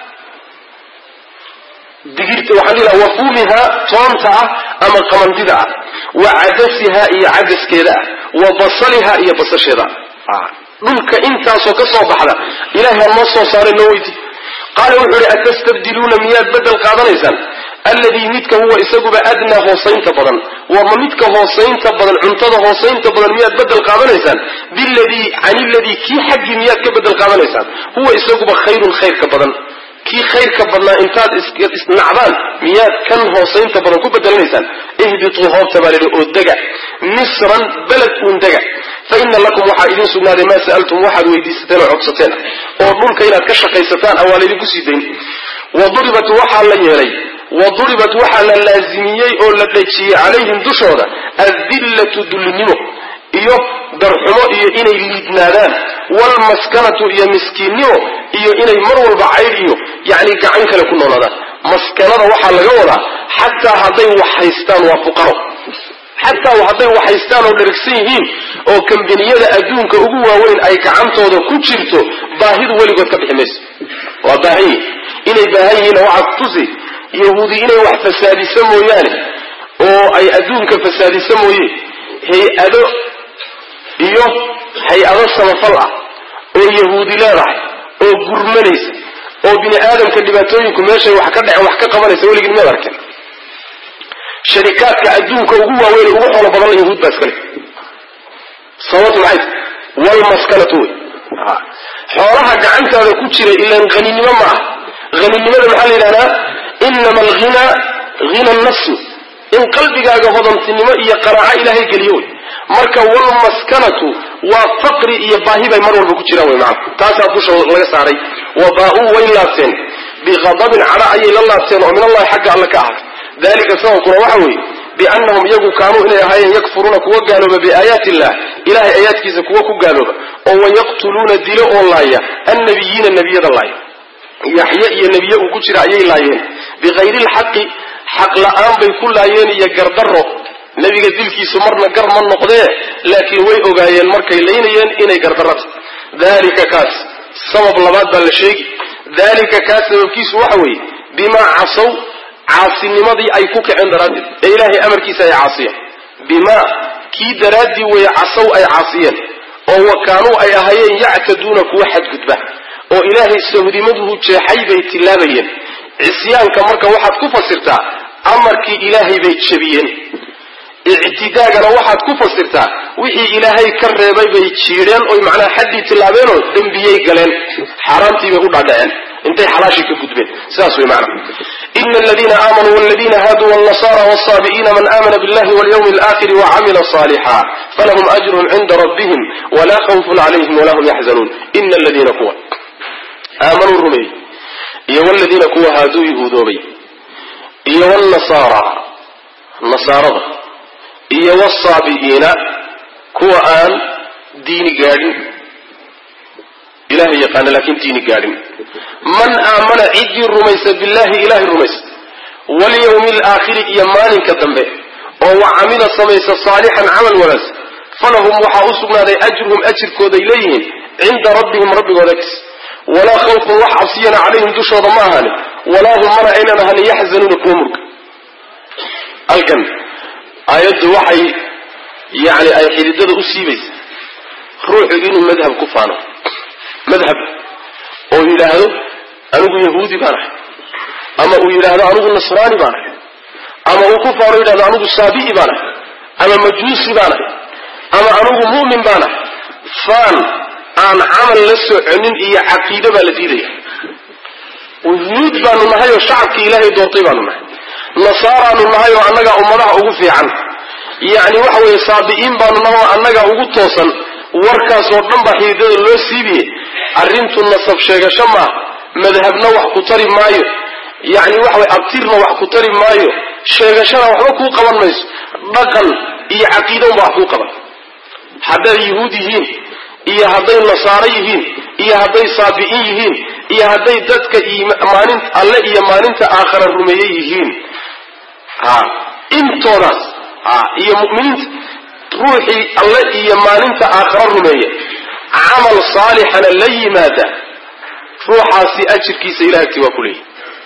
digirta waxaan dhihi laha wa fuumihaa toonta ah ama qamandida ah wa cadasihaa iyo cadaskeeda ah wa basalihaa iyo basasheeda ah dhulka intaasoo ka soo baxda ilahay ha noo soo saaray noo weyti qaala wuxuu ihi atastabdiluuna miyaad bedel qaadanaysaan alladii midka huwa isaguba adnaa hoosaynta badan warma midka hoosaynta badan cuntada hoosaynta badan miyaad bedel qaadanaysaan biladii can iladii kii xaggii miyaad ka bedel qaadanaysaan huwa isaguba khayrun khayrka badan kii khayrka badnaa intaad isnacdaan miyaad kan hoosaynta badan ku bedelanaysaan ihbituu hoobta baa laidhi oo dega misran beled uun dega fa ina lakum waxaa idiin sugnaaday maa sa'altum waxaad weydiisateen oo codsateen oo dhulka inaad ka shaqaysataan a waa laydinku sii dayn wa duribat waxaa la yeelay wa duribat waxaa la laazimiyey oo la dhejiyey calayhim dushooda adillatu dullinimo iyo darxumo iyo inay liidnaadaan waalmaskanatu iyo miskiinnimo iyo inay mar walba caydh iyo yacni gacan kale ku noolaadaan maskanada waxaa laga wadaa xataa hadday wax haystaan waa fuqaro xataa hadday wax haystaan oo dharigsan yihiin oo kambaniyada adduunka ugu waaweyn ay gacantooda ku jirto baahidu weligood ka bixi mayso waa baahan yihin inay baahan yihiinna waxaa kutusi yahuudi inay wax fasaadisa mooyaane oo ay adduunka fasaadisa mooye hay-ado iyo hay-ado samafal ah oo yahuudi leedahay oo gurmanaysa oo bini aadamka dhibaatooyinku meeshay wax ka dhaceen wax ka qabanaysa weligin miyaad arkeen sharikaadka adduunka ugu waaweyn ugu xoolo badan yahuud baa iskale sababtu maxay tahay walmaskanatu wey xoolaha gacantaada ku jira ilaan haninimo ma ah haninimada maxaa la yidhahdaa inama alghina hina nafsi in qalbigaaga hodantinimo iyo qaraaco ilaahay geliyo wey marka walmaskanatu waa faqri iyo baahi bay mar walba ku jiraan wey macana taasaa dusha laga saaray wa baa-uu way laabteen biqadabin cadha ayay la laabteen oo min allahi xagga alle ka ahaatay dalika sababkuna waxa weeye biannahum iyagu kaanuu inay ahaayeen yakfuruuna kuwa gaalooba biaayaati illah ilahay aayaadkiisa kuwa ku gaalooba oo wayaqtuluuna dilo oo laaya annabiyiina nebiyada laaya yaxye iyo nebiye uu ku jira ayay laayeen bikayri lxaqi xaq la-aan bay ku laayeen iyo gardaro nebiga dilkiisu marna gar ma noqdee laakiin way ogaayeen markay laynayeen inay gardarata dalika kaas sabab labaad baa la sheegi dalika kaas sababkiisu waxa weeye bimaa casow caasinimadii ay ku kaceen daraaddeed ee ilaahay amarkiisa ay caasiyeen bimaa kii daraaddii weeye casow ay caasiyeen oo wa kaanuu ay ahaayeen yactaduuna kuwa xadgudba oo ilaahay sahdimaduhu jeexay bay tillaabayeen cisyaanka marka waxaad ku fasirtaa amarkii ilaahay bay jebiyeen ictidaagana waxaad ku fasirtaa wixii ilaahay ka reebay bay jiidheen oy macnaha xaddii tillaabeenoo dembiyey galeen xaaraamtii bay u dhaadhaceen intay xalaashii ka gudbeen sidaas way macnaha ina aladiina aamanuu waladiina haaduu walnasara walsaabi'iina man aamana billahi walyawmi alaakhiri wacamila saalixa falahum ajrun cinda rabbihim walaa khawfun calayhim walaa hum yaxzanuun ina aladiina kuwa aamanuu rumeeyey iyo waladiina kuwa haaduu yahuudoobay iyo wlnasaara nasaarada iyo wsaabi'iina kuwa aan diini gaadhin ilahay yaqaana laakiin diini gaadhin man aamana ciddii rumaysa billahi ilahay rumaysa walyawmi alaakhiri iyo maalinka dambe oo wa camila samaysa saalixan camal wanaagsan falahum waxaa u sugnaaday ajruhum ajirkooday leeyihiin cinda rabbihim rabbigooda agtiis walaa khawfun wax cabsiyana calayhim dushooda ma ahaanin walaa hum mana aynan ahanin yaxzanuuna kuwa murga alkan aayaddu waxay yani ay xididada u siibaysa ruuxu inuu madhab ku faano madhab oo yidhaahdo anigu yahuudi baan ahay ama uu yidhaahdo anigu nasraani baan ahay ama uu ku faano yidhahdo anigu saabi'i baan ahay ama majuusi baan ahay ama anigu mu'min baan ahay faan aan camal la soconin iyo caqiide baa la diidaya yuhuud baanu nahay oo shacabkii ilaahay doortay baanu nahay nasaaraanu nahay oo annagaa ummadaha ugu fiican yacni waxa weeye saabi'iin baanu nahay oo annagaa ugu toosan warkaasoo dhan baa xididada loo siibiye arrintu nasab sheegasho maaha madhabna wax ku tari maayo yacni waxa weye abtirna wax ku tari maayo sheegashana waxba kuu qaban mayso dhaqan iyo caqiida unba wax kuu qaban hadday yuhuud yihiin iyo hadday nasaaro yihiin iyo hadday saabi'iin yihiin iyo hadday dadka maalin alle iyo maalinta aakhara rumeeye yihiin ha intoodaas ha iyo mu'miniinta ruuxii alle iyo maalinta aakhara rumeeya camal saalixana la yimaada ruuxaasi ajirkiisa ilahay agti waa ku leeyahy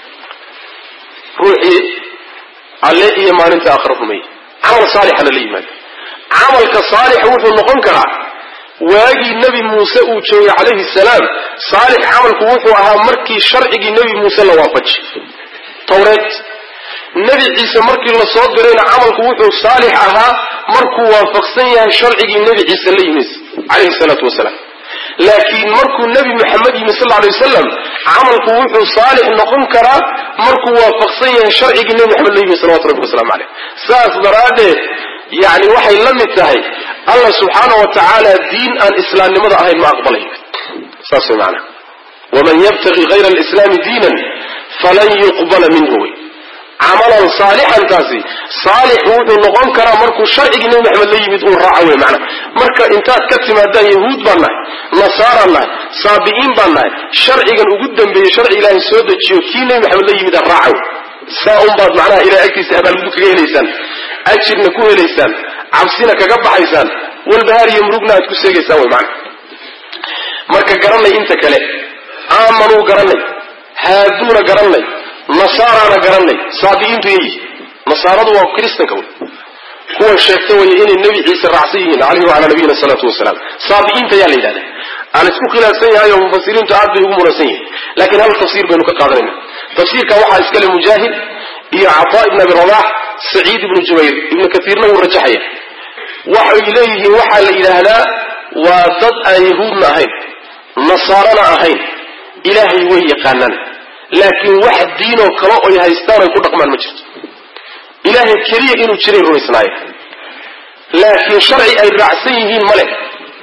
ruuxii alle iyo maalinta aakhara rumeeya camal saalixana la yimaada camalka saalixa wuxuu noqon karaa waagii nebi muuse uu joogay calayhi salaam saalix camalku wuxuu ahaa markii sharcigii nebi muuse la waafaji tawreed nebi ciise markii la soo dirayna camalku wuxuu saalix ahaa markuu waafaqsan yahay sharcigii nebi ciise la yimid calayhi salaatu wasalaam laakiin markuu nebi maxamed yimi sal alay wasalam camalku wuxuu saalix noqon karaa markuu waafaqsan yahay sharcigii nebi maxamed la yimid salawatu rabbi waslamu caleyh saas daraaddeed yacni waxay la mid tahay allah subxaana wa tacaala diin aan islaamnimada ahayn ma aqbalayo saas way maanaa waman yabtagi hayra alislaami diinan falan yuqbala minhu wey camalan saalixantaasi saalix wuxuu noqon karaa markuu sharcigii nebi maxamed la yimid uu raaco wey macna marka intaad ka timaadaan yahuud baan nahay nasaaraan nahay saabi'iin baan nahay sharcigan ugu dambeeyey sharci ilaahay soo dejiyo kii nebi maxamed la yimid raaco saa unbaad macnaha ilahay agtiisa abaalgud kaga helaysaan ajirna ku helaysaan cabsina kaga baxaysaan walbahaar iyo murugna aad ku seegaysaan wey macna marka garanay inta kale aamanuu garanay haaduuna garanay nasaaraana garanay saabi'iintu yayi nasaaradu waa kristanka wey kuwan sheegta way inay nebi ciise raacsan yihiin caleyhi wacalaa nabiyina salaatu wasalaam saabi'iinta yaa la yidhahda aan isku khilaafsan yahay oo mufasiriintu aad bay ugu muransan yihiin laakiin hal tafsiir baynu ka qaadanayna tafsiirka waxaa iskale mujaahid iyo cataa ibn abi rabax saciid ibnu jubayr ibnu katiirna wuu rajaxaya waxay leeyihiin waxaa la yidhaahdaa waa dad aan yahuudna ahayn nasaarana ahayn ilaahay way yaqaanaan laakiin wax diinoo kale oy haystaan ay ku dhaqmaan ma jirto ilaahay keliya inuu jiray rumaysnaaye laakiin sharci ay raacsan yihiin ma leh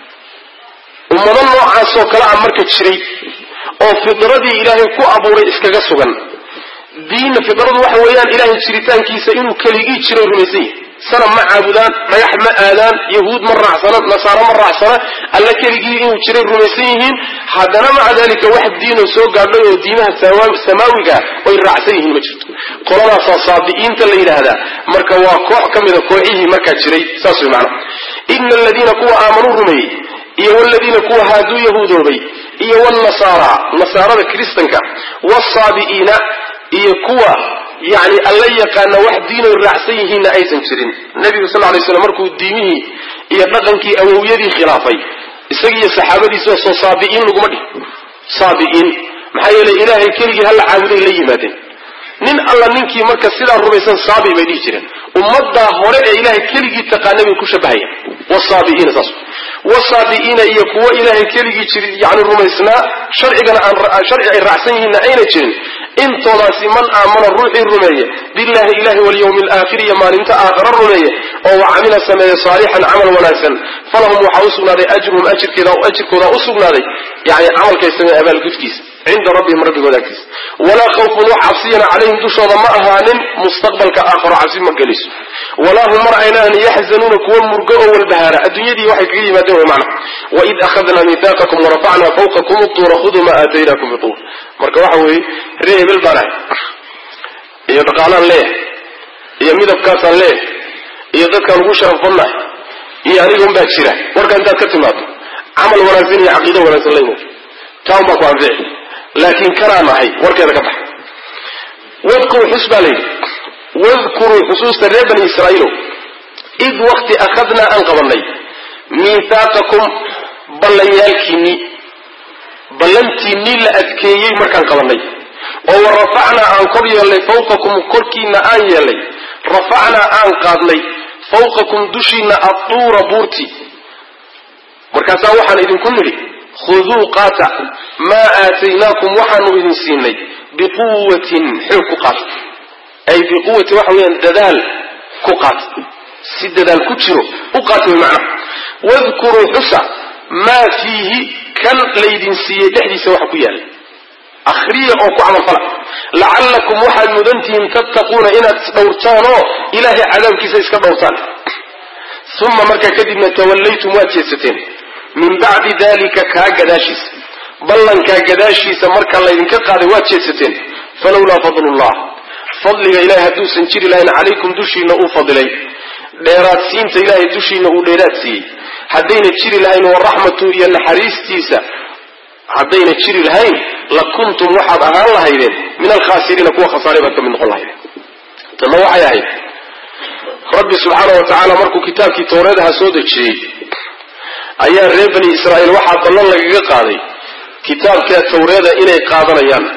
ummado noocaasoo kale ah marka jiray oo fidradii ilaahay ku abuuray iskaga sugan diinna fidradu waxa weeyaan ilaahay jiritaankiisa inuu keligii jiray rumaysan yahay sana ma caabudaan dhagax ma aadaan yahuud ma raacsana nasaaro ma raacsana alla keligii inuu jiray rumaysan yihiin haddana maca dalika wax diinoo soo gaadhay oo diimaha samaawiga oy raacsan yihiin ma jirto qoladaasaa saabi'iinta la yidhaahdaa marka waa koox ka mida kooxihii markaa jiray saas way macana ina aladiina kuwa aamanuu rumeeyey iyo waladiina kuwa haaduu yahuudoobay iyo wnasaara nasaarada kristanka wsaabi'iina iyo kuwa yani alla yaqaana wax diinoy raacsan yihiinna aysan jirin nebigu sal lay slam markuu diimihii iyo dhaqankii awowyadii khilaafay isagiiyo saxaabadiisa soo saabi'iin laguma dhih saabi'iin maxaa yeelay ilaahay keligii hala caabuday la yimaadeen nin alla ninkii marka sidaa rumaysan saabi bay dhihi jireen ummaddaa hore ee ilaahay keligii taqaanay bay ku shabahayaan wsaabi'iina saas wasaabi'iina iyo kuwo ilaahay keligii jiri yani rumaysnaa sharcigana aan sharci ay raacsan yihiinna ayna jirin intoodaasi man aamana ruuxii rumeeye billahi ilahi walyawmi alaakhir iyo maalinta aakhara rumeeye oo wa camila sameeye saalixan camal wanaagsan falahum waxaa u sugnaaday ajruhum ajirkooda u sugnaaday yani camalkay sameeye abaalgudkiisa cinda rabbihim rabbigooda agtiisa walaa khawfun wax cabsiyana calayhim dushooda ma ahaanin mustaqbalka aakharo cabsi ma geliso walaa hum mar aynaan yaxzanuuna kuwa murgo oo walbahaara adduunyadii waxay kaga yimaadeen way macna waid akhadnaa miihaaqakum warafacnaa fawqakum utuura khuduu ma aataynakum bituur marka waxa weeye ree hebel baan ahay iyo dhaqaalaan leeyahay iyo midabkaasaan leeyahay iyo dadkaan ugu sharaf badnahay iyo aniga unbaa jira warka intaad ka timaado camal wanaagsan iyo caqiido wanaagsan la imood taa un baa ku anfici laakiin kanaan ahay warkeeda ka baxa wadkuruu xus baa layidhi wadkuruu xusuusta reer bani israa'iilow id wakti akhadnaa aan qabanay miihaaqakum ballanyaalkiinnii ballantiinnii la adkeeyey markaan qabanay oo wa rafacnaa aan kor yeelnay fawqakum korkiinna aan yeelnay rafacnaa aan qaadnay fawqakum dushiinna adduura buurti markaasaa waxaan idinku nidhi khuduu qaata maa aataynaakum waxaanu idin siinay biquwatin xoog ku qaata ay biquwati waxa weeyaan dadaal ku qaata si dadaal ku jiro u qaata way macnaha wadkuruu xusa maa fiihi kan laydin siiyey dhexdiisa waxa ku yaalla akhriya oo ku camalfala lacallakum waxaad mudantihiin tattaquuna inaad isdhowrtaan oo ilaahay cadaabkiisa iska dhowrtaan uma markaa kadibna tawallaytum waad jeedsateen min bacdi dalika kaa gadaashiisa ballankaa gadaashiisa marka laydinka qaaday waad jeedsateen falowlaa fadlullah fadliga ilahay hadduusan jiri lahayn calaykum dushiina uu fadilay dheeraadsiinta ilaahay dushiina uu dheeraad siiyey haddayna jiri lahayn waraxmatu iyo naxariistiisa haddayna jiri lahayn la kuntum waxaad ahaan lahaydeen min alkhaasiriina kuwa khasaaray baad ka mid noqon lahaydeen tanna waxay ahayd rabbi subxaana wa tacaala markuu kitaabkii towreedaha soo dejiyey ayaa reer bani israa'iil waxaa ballan lagaga qaaday kitaabkaa tawreeda inay qaadanayaan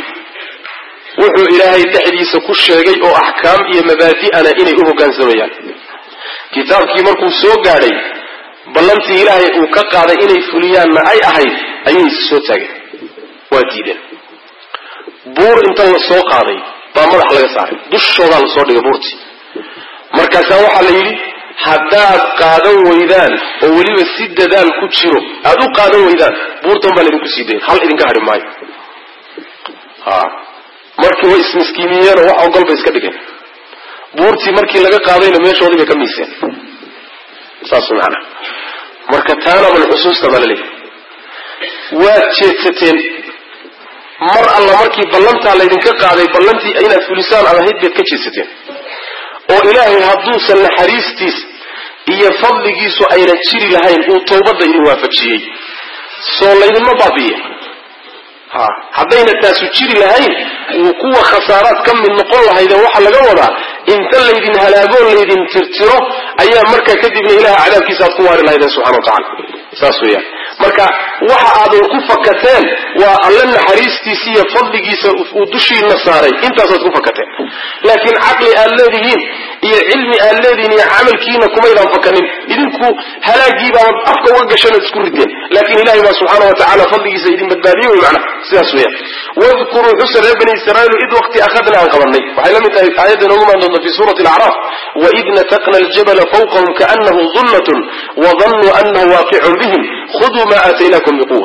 wuxuu ilaahay dhexdiisa ku sheegay oo axkaam iyo mabaadi'ana inay u hoggaansamayaan kitaabkii markuu soo gaadhay ballantii ilaahay uu ka qaaday inay fuliyaanna ay ahayd ayay soo taageen waa diideen buur inta la soo qaaday baa madax laga saaray dushoodaa lasoo dhigay buurtii markaasaa waxaa la yidhi haddaad qaadan weydaan oo weliba si dadaal ku jiro aada u qaadan weydaan buurtan baa laydinku sii dayn hal idinka hadhi maayo a markii way ismiskiimiyeenoo wax ogol bay iska dhigeen buurtii markii laga qaadayna meeshoodii bay ka miiseen saas macana marka taana bal xusuusta baa laleeyahy waad jeedsateen mar alla markii ballantaa laydinka qaaday ballantii inaad fulisaan ad ahayd baad ka jeedsateen oo ilaahay hadduusan naxariistiis iyo fadligiisu ayna jiri lahayn uu tawbadda idin waafajiyey soo laydinma baabiye ha haddayna taasu jiri lahayn wuu kuwa khasaaraad ka mid noqon lahayde waxaa laga wadaa inta laydin halaagoo laydin tirtiro ayaa markaa kadibna ilaha cadaabkiisa aad ku waari lahaydeen subxana wa tacala saas weeyaan marka waxa aadan ku fakateen waa alle naxariistiisa iyo fadligiisa uu dushiina saaray intaasaad ku fakateen laakiin caqli aad leedihiin iyo cilmi aad leedihiin iyo camalkiina kumaydaan fakanin idinku halaagiibaad afka uga gashanaad isku rideen laakiin ilahay baa subxaana wa tacala fadligiisa idin badbaadiye wey macna sidaas weeyaan wadkuruu xusa reer bani israaiil id waqti akhadna aan qabanay waxay la mid tahay aayadda inoogu maan doonta fi suurati alacraaf waid nataqna aljabala fawqahum kaanahu dullatun wadannuu anahu waaqicun bihim khuduu ma aataynakum biquwa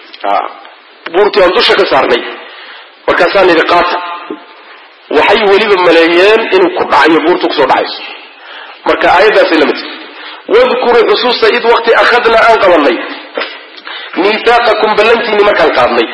buurtii aan dusha ka saarnay markaasaan idhi qaata waxay weliba maleeyeen inuu ku dhacayo buurtu kusoo dhacayso marka aayaddaasay la mid tahay wadkuruu xusuusta id waqti akhadna aan qabanay miihaaqakum ballantiinni markaan qaadnay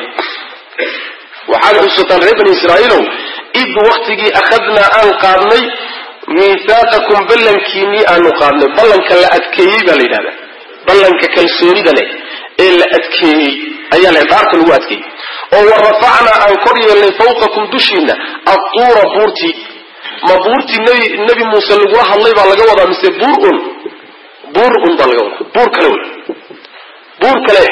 waxaad xusuusataan reer bani israaiilow id waktigii akhadnaa aan qaadnay miihaaqakum ballankiinnii aanu qaadnay ballanka la adkeeyey baa la yidhahdaa ballanka kalsoonida leh ee la adkeeyey ayaa la dhaarta lagu adkeeyey oo wa rafacnaa aan kor yeelnay fawqakum dushiinna adtuura buurtii ma buurtii nebi nebi muuse lagula hadlay baa laga wadaa mise buur un buur un baa laga wadaa buur kale wey buur kale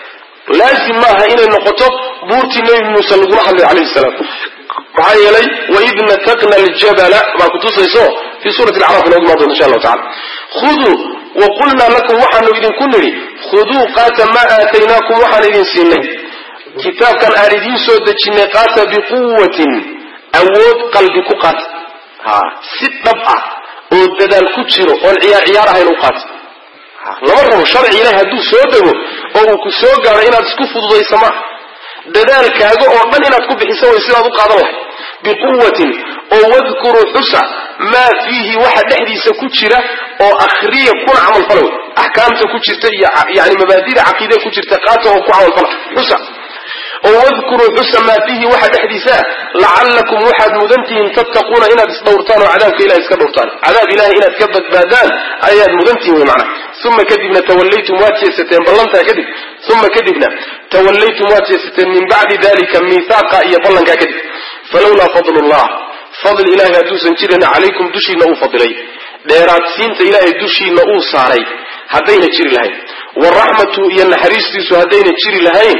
laazim maaha inay noqoto buurtii nebi muuse lagula hadlay calayhi salaam maxaa yeelay waid nataqna aljabala baa kutusayso fii suurati alacraaf inoogu imaan doonta insha allahu tacala khuduu wa qulnaa lakum waxaanu idinku nidhi khuduu qaata maa aataynaakum waxaan idin siinay kitaabkan aan idiin soo dejinay qaata biquwatin awood qalbi ku qaata ha si dhab ah oo dadaal ku jiro oon ciyaar ciyaar ahayn u qaata lama rabo sharci ilahi hadduu soo dego oo uu ku soo gaaro inaad isku fududaysa maaha dadaalkaaga oo dhan inaad ku bixiso way sidaad u qaadan lahay biquwatin oo wadkuruu xusa maa fiihi waxa dhexdiisa ku jira oo akhriya kuna camalfala wey axkaamta ku jirta iyo yani mabaadida caqiide ku jirta qaata oo ku camalfala xusa oo wadkuruu xusa maa fiihi waxa dhexdiisa lacallakum waxaad mudantihiin tattaquuna inaad isdhowrtaan oo cadaabka ilahay iska dhowrtaan cadaab ilahay inaad ka badbaadaan ayaad mudantihiin wey macna uma kadibna tawallaytum waad jeesateen ballantaa kadib uma kadibna tawallaytum waad jeesateen min bacdi dalika miihaaqa iyo ballankaa kadib falawlaa fadlu llah fadl ilahay hadduusan jirin calaykum dushiina uu fadilay dheeraadsiinta ilaahay dushiina uu saaray haddayna jiri lahayn waraxmatu iyo naxariistiisu haddayna jiri lahayn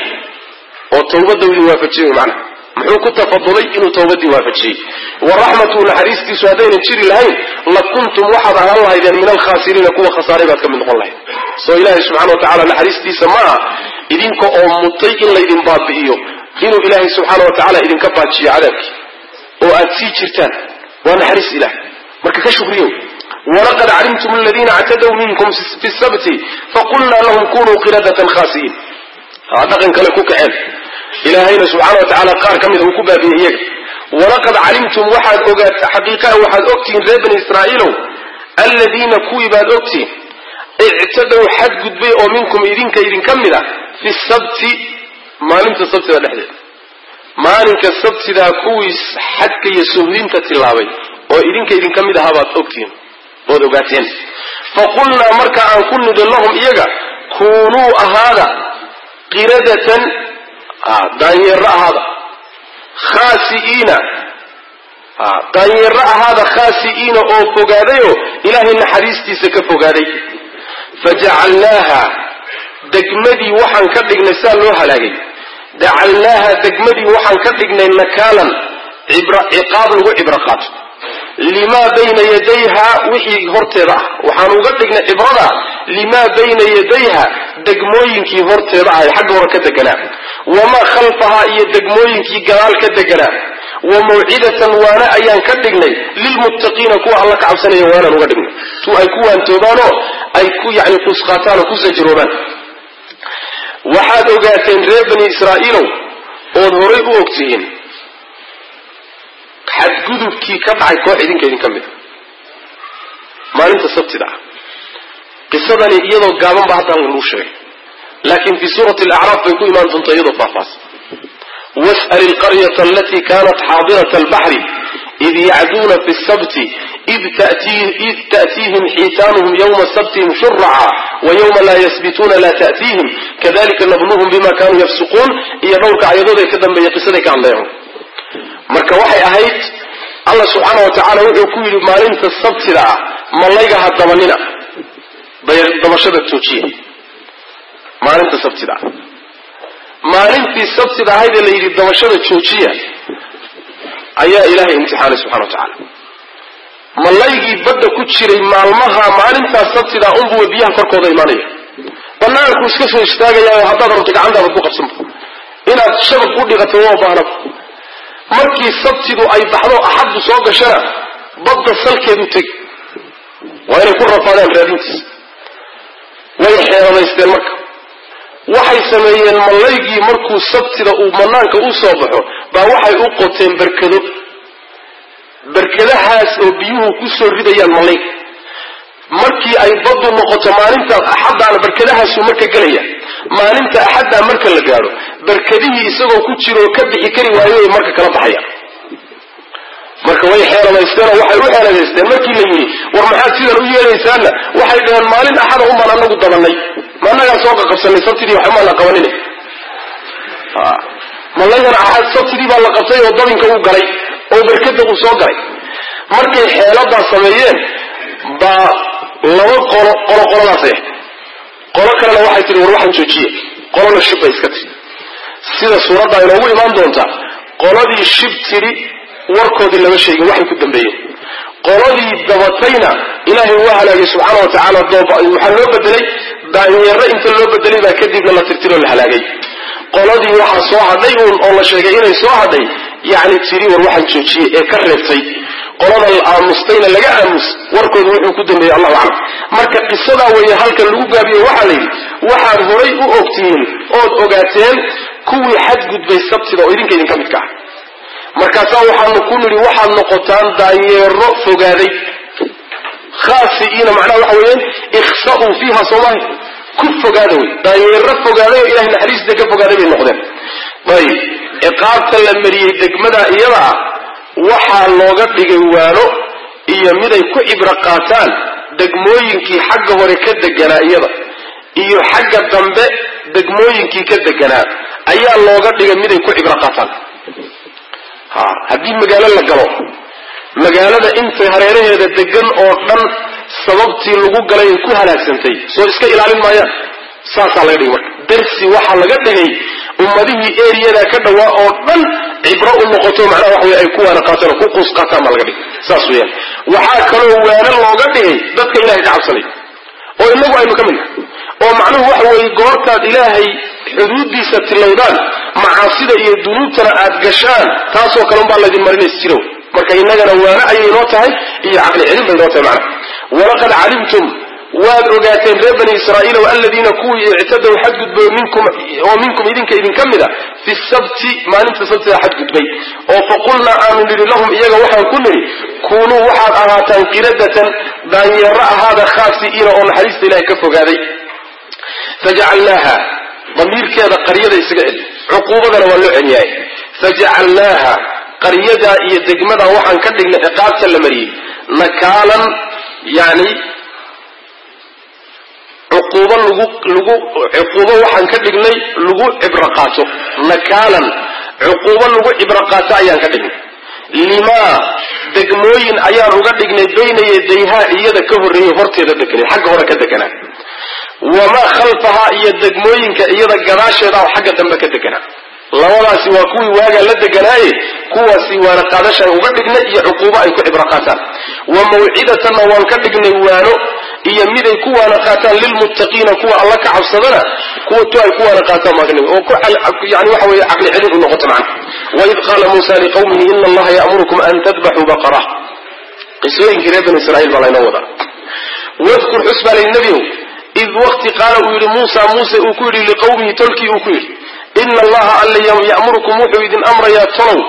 oo tawbadda idin waafajiyey mana muxuu ku tafadulay inuu tawbadii waafajiyey waraxmatu naxariistiisu haddaynan jiri lahayn la kuntum waxaad ahaan lahaydeen min alkhaasiriina kuwa khasaaray baad ka mid noqon lahayd soo ilaahay subxana wa tacala naxariistiisa ma aha idinka oo mutay in laydin baabi'iyo inuu ilaahay subxaana wa tacala idinka baajiyo cadaabkii oo aad sii jirtaan waa naxariis ilahay marka ka shukriyo walaqad calimtum aladiina actadaw minkum fi sabti faqulna lahum kunuu qiradatan khasi'iin dhaqan kale ku kaceen ilaahayna subxaana wa tacaala qaar ka mida uu ku baabiyey iyaga walaqad calimtum waxaad ogaat xaqiiqaha waxaad ogtihiin reer bani israa'iilow alladiina kuwii baad ogtihiin ictadow xadgudbay oo minkum idinka idinka mid a fi sabti maalinta sabtida dhexdeeda maalinka sabtidaa kuwii xadka iyo suhdinta tilaabay oo idinka idinka mid ahaa baad ogtihiin ood ogaateen faqulnaa marka aan ku nidhi lahum iyaga kuunuu ahaada qiradatan daanyeero ahaada khaasi'iina daanyeero ahaada khaasi'iina oo fogaadayoo ilaahay naxariistiisa ka fogaaday fajacalnaaha degmadii waxaan ka dhignay saa loo halaagay jacalnaaha degmadii waxaan ka dhignay nakaalan ciqaab lagu cibro qaato limaa bayna yadayha wixii horteeda ah waxaan uga dhignay cibrada limaa bayna yadayha degmooyinkii horteeda ahay xagga hore ka deganaa wamaa khalfahaa iyo degmooyinkii gadaal ka deganaa wa mawcidatan waana ayaan ka dhignay lilmuttaqiina kuwa alla ka cabsanaya waanaan uga dhignay tu ay ku waantoobaanoo ay ku yani qusqaataan oo ku sajiroobaan waxaad ogaateen reer bani israa'iilow ood horay u ogtihiin xadgudubkii ka dhacay koox idinka idinka mid a maalinta sabtida ah qisadani iyadoo gaaban ba hadda lagu sheegay laakiin fii suurati alacraaf bay ku imaan doontaa iyadoo faahfaahsan was'al ilqaryata alatii kanat xaadirata albaxri id yacduuna fi sabti id ta'tiihim xiitaanuhum yawma sabtihim shuraca wa yawma laa yasbituuna laa ta'tiihim kadalika nabluhum bima kanuu yafsuquun iyo dhowrka ayadood ee ka dambeeya qisaday ka hadlayaan marka waxay ahayd allah subxaana wa tacaala wuxuu ku yidhi maalinta sabtida ah malayga ha dabanina dabashada joojiya maalinta sabtida ah maalintii sabtida ahayd ee la yidhi dabashada joojiya ayaa ilaahay imtixaanay subxana wa tacaala malaygii badda ku jiray maalmaha maalintaas sabtida unbuwa biyaha korkooda imaanaya banaanku iska soo istaagayaa haddaad rabto gacantaada ku qabsanba inaad shabaq u dhiqato waa baanaba markii sabtidu ay baxdo axaddu soo gashana badda salkeedu tegi waa inay ku rafaadaan raadintiisa way xeeladaysteen marka waxay sameeyeen malaygii markuu sabtida uu banaanka u soo baxo baa waxay u qoteen berkado berkadahaas oo biyuhu ku soo ridayaan malayga markii ay baddu noqoto maalinta axaddaana berkadahaasu marka gelaya maalinta axaddaa marka la gaadho berkadihii isagoo ku jiro oo ka bixi kari waayo ay marka kala baxayaan marka way xeeladaysteen oo waxay u xeeladaysteen markii la yidhi war maxaad sidan u yeelaysaanna waxay dhaheen maalin axada unbaan anagu dabanay ma annagaa soo qaqabsanay sabtidii waxba maan la qabanin malaygana axad sabtidii baa la qabtay oo dabinka uu galay oo berkada uu soo galay markay xeeladaa sameeyeen baa laba qolo qolo qoladaasay ahayd qolo kalena waxay tihi war waxaan joojiye qolona shib bay iska tihi sida suuradda inoogu imaan doontaa qoladii shib tidhi warkoodii lama sheegin waxay ku dambeeyeen qoladii dabatayna ilaahay waa halaagay subxaana wa tacaala waxaa loo bedelay daanyeero inta loo bedelay baa kadibna la tirtiroo la halaagay qoladii waxaa soo hadhay uun oo la sheegay inay soo hadhay yacni tiri war waxaan joojiyey ee ka reebtay qolada la aamustayna laga aamus warkooda wuxuu ku dambeeyey allahu aclam marka qisadaa weeye halkan lagu gaabiye waxaa la yidhi waxaad horay u ogtihiin ood ogaateen kuwii xadgudbay sabtida oo idinka idinka midka ah markaasaa waxaanu ku nidhi waxaad noqotaan daanyeero fogaaday khaasigiina macnaha waxa weeyaan ikhsa'uu fiiha soomaali ku fogaada wey daanyeero fogaaday oo ilahay naxariista ka fogaaday bay noqdeen ayib ciqaabta la mariyey degmada iyada ah waxaa looga dhigay waano iyo miday ku cibro qaataan degmooyinkii xagga hore ka deganaa iyada iyo xagga dambe degmooyinkii ka deganaa ayaa looga dhigay miday ku cibro qaataan ha haddii magaalo la galo magaalada intay hareeraheeda degan oo dhan sababtii lagu galay ay ku halaagsantay soo iska ilaalin maayaan saasaa laga dhigay marka darsi waxaa laga dhigay ummadihii eriyadaa ka dhawaa oo dhan cibro u noqoto macnaha waxa wey ay ku waana qaataan oo ku quus qaataan baa laga dhigay saas weeyaan waxaa kaloo waano looga dhigay dadka ilahay ka cabsanay oo inagu aynu ka mid nahay oo macnuhu waxa weeye goortaad ilaahay xuduuddiisa tilowdaan macaasida iyo dunuubtana aad gashaan taasoo kale unbaa laydin marinays jiro marka innagana waano ayay inoo tahay iyo caqli celin bay inoo tahay macnaha walaqad calimtum waad ogaateen reer bani israa'iil o aladiina kuwii ictadow xadgudbay minkum oo minkum idinka idinka mid a fi sabti maalinta sabtida xadgudbay oo faqulnaa aanu nidhi lahum iyaga waxaan ku nidhi kuunuu waxaad ahaataan qiradatan daanyeero ahaada khaasi'iina oo naxariista ilahay ka fogaaday fajacalnaaha damiirkeeda qaryada isaga celi cuquubadana waa loo celiyahay fajacalnaaha qaryadaa iyo degmadaa waxaan ka dhignay ciqaabta la mariyey nakaalan yani cuquubo lagu lagu cuquubo waxaan ka dhignay lagu cibro qaato nakaalan cuquubo lagu cibro qaato ayaan ka dhignay limaa degmooyin ayaan uga dhignay bayna yadayhaa iyada ka horreeyay horteeda deganay xagga hore ka deganaa wamaa khalfahaa iyo degmooyinka iyada gadaasheeda oo xagga dambe ka deganaa labadaasi waa kuwii waagaa la deganaaye kuwaasi waana qaadashaan uga dhignay iyo cuquubo ay ku cibro qaataan wa mawcidatanna waan ka dhignay waano iyo miday ku waana qaataan lilmuttaqiina kuwa alla ka cabsadana kuwa tu ay ku waana qaataan baan ka dhigay oo yani waxa weeye caqli celin u noqoto macna waid qaala muusa liqawmihi ina allaha ya'murukum an tadbaxuu baqara qisooyinkii reer bani israiil baa laynoo wadaa wadkur xus baa layi nebiyow id wakti qaala uu yidhi muusa muuse uu ku yidhi liqawmihi tolkii uu ku yidhi ina allaha alla ya'murukum wuxuu idin amrayaa tolow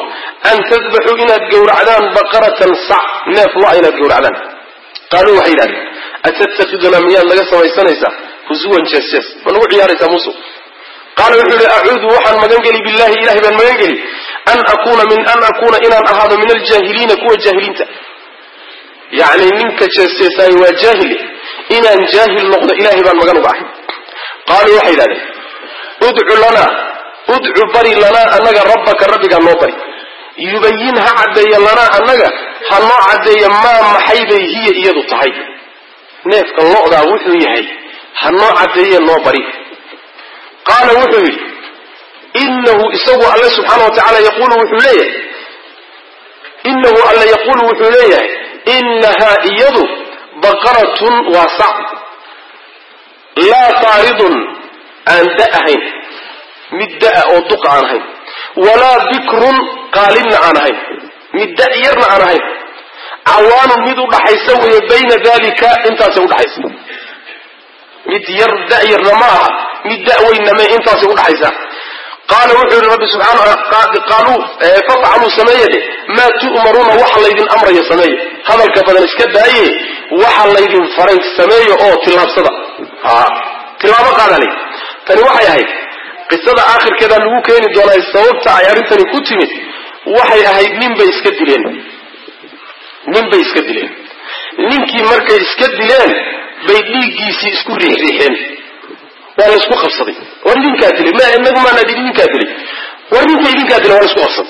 an tadbaxuu inaad gowracdaan baqaratan sac neef lo-a inaad gowracdaan qaaluu waxay yidhahdeen atatakidunaa miyaad naga samaysanaysaa husuwan jees jees ma nagu ciyaaraysaa musu qaala wuxuu yihi acuudu waxaan magan geli billahi ilahay baan magan geli an akuna min an akuna inaan ahaado min aljaahiliina kuwa jaahiliinta yacni ninka jeesjeesaay waa jaahili inaan jaahil noqdo ilahay baan magan uga ahay qaaluu waxay yidhahdeen udcu lanaa udcu bari lanaa annaga rabbaka rabbigaa noo bari yubayin ha caddeeya lanaa annaga ha noo caddeeya maa maxay bay hiya iyadu tahay neefka lo'daa wuxuu yahay ha noo caddeeye noo bari qaala wuxuu yidhi inahu isagu alle subxaana wa tacala yaquulu wuxuu leeyahay inahu alle yaquulu wuxuu leeyahay inahaa iyadu baqaratun waa sac laa faaridun aan da ahayn mid da'a oo duqa aan ahayn walaa bikrun qaalinna aan ahayn mid da yarna aan ahayn cawaanun mid u dhaxaysa weeye bayna dalika intaasay udhaxaysa mid yar da'yarna ma aha mid da'weynna me intaasay udhaxaysa qaala wuxuu yihi rabbi subxaana qaaluu fafcaluu sameeye dhe maa tu'maruuna waxa laydin amraya sameeye hadalka badan iska daaye waxa laydin faray sameeye oo tillaabsada tilaabo qaada lay tani waxay ahayd qisada aakhirkeeda lagu keeni doonaa sababta ay arrintani ku timid waxay ahayd ninbay iska dileen ninbay iska dileen ninkii markay iska dileen bay dhiiggiisii isku riixriixeen waa la isku qabsaday war ninkaa dilay ma inagu maana dili ninkaa dilay war ninka idinkaa dilay waa la isku qabsaday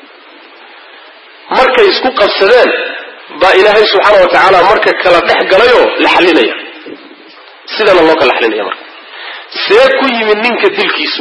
markay isku qabsadeen baa ilaahay subxaana wa tacaala marka kala dhex galayoo la xalinaya sidana loo kala xalinaya marka see ku yimid ninka dilkiisu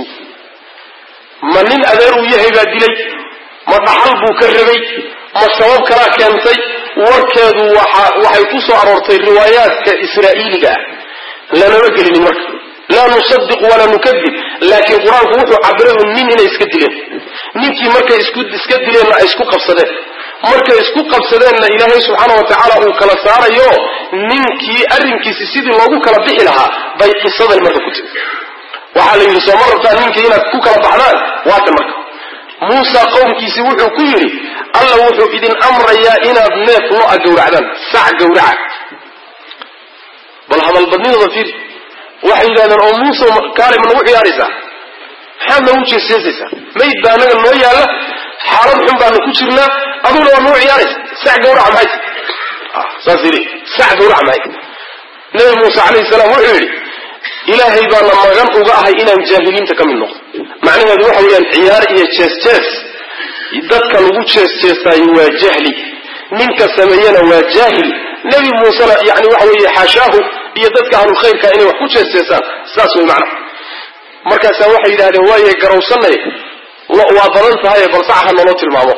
ma nin adeer uu yahay baa dilay ma dhaxal buu ka rabay ma sabab kalaa keentay warkeedu waxa waxay ku soo aroortay riwaayaadka israa'iiliga ah lanama gelinin marka laa nusadiq walaa nukadib laakiin qur-aanku wuxuu cabiray un nin inay iska dileen ninkii markay isku iska dileenna ay isku qabsadeen markay isku qabsadeenna ilaahay subxaana wa tacaala uu kala saarayo ninkii arrinkiisi sidii loogu kala bixi lahaa bay qisadan marka ku timi waxaa la yidhi sooma rabtaa ninkii inaad ku kala baxdaan waatan marka muusa qowmkiisi wuxuu ku yidhi alla wuxuu idin amrayaa inaad neef lo-a gowracdaan sac gowraca bal hadalbadnidooda fiiri waxay yidhahdeen oo muuse kaale ma nagu ciyaaraysaa maxaad noogu jeesjeesaysaa mayd baa anaga noo yaalla xaalad xun baanu ku jirnaa aduguna waa nagu ciyaaraysa sac gawraca maxay saas yidhi sac gawraca maxay nabi muuse calayhi salaam wuxuu yidhi ilaahay baana magan uga ahay inaan jaahiliinta ka mid noqdo macnaheedu waxa weeyaan ciyaar iyo jees-jees dadka lagu jees-jeesaayo waa jahli ninka sameeyena waa jaahil nebi muusena yani waxa weeye xaashaahu iyo dadka ahlu khayrka inay wax ku jees-jeesaan saas way macna markaasaa waxay yidhahdeen waaye garowsanay waa badan tahaye bal sac ha naloo tilmaamo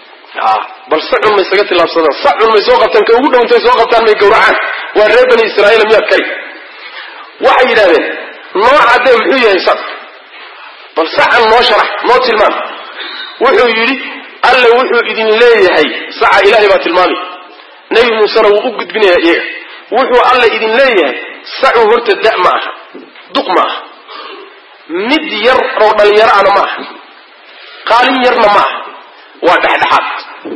bal sacun may isaga tilaabsadaan sacun may soo qabtaan ka ugu dhowntay soo qabtaan may gawracaan waa reer bani israa'iil miyaad kari waxay yidhahdeen noo caddee muxuu yahay sac bal sacan noo sharax noo tilmaam wuxuu yidhi alle wuxuu idin leeyahay saca ilaahay baa tilmaamay nebi muusena wuu u gudbinayaa iyaga wuxuu alle idin leeyahay sacu horta da' ma aha duq ma aha mid yar oo dhalinyaro ana ma aha qaalin yarna ma aha waa dhexdhexaad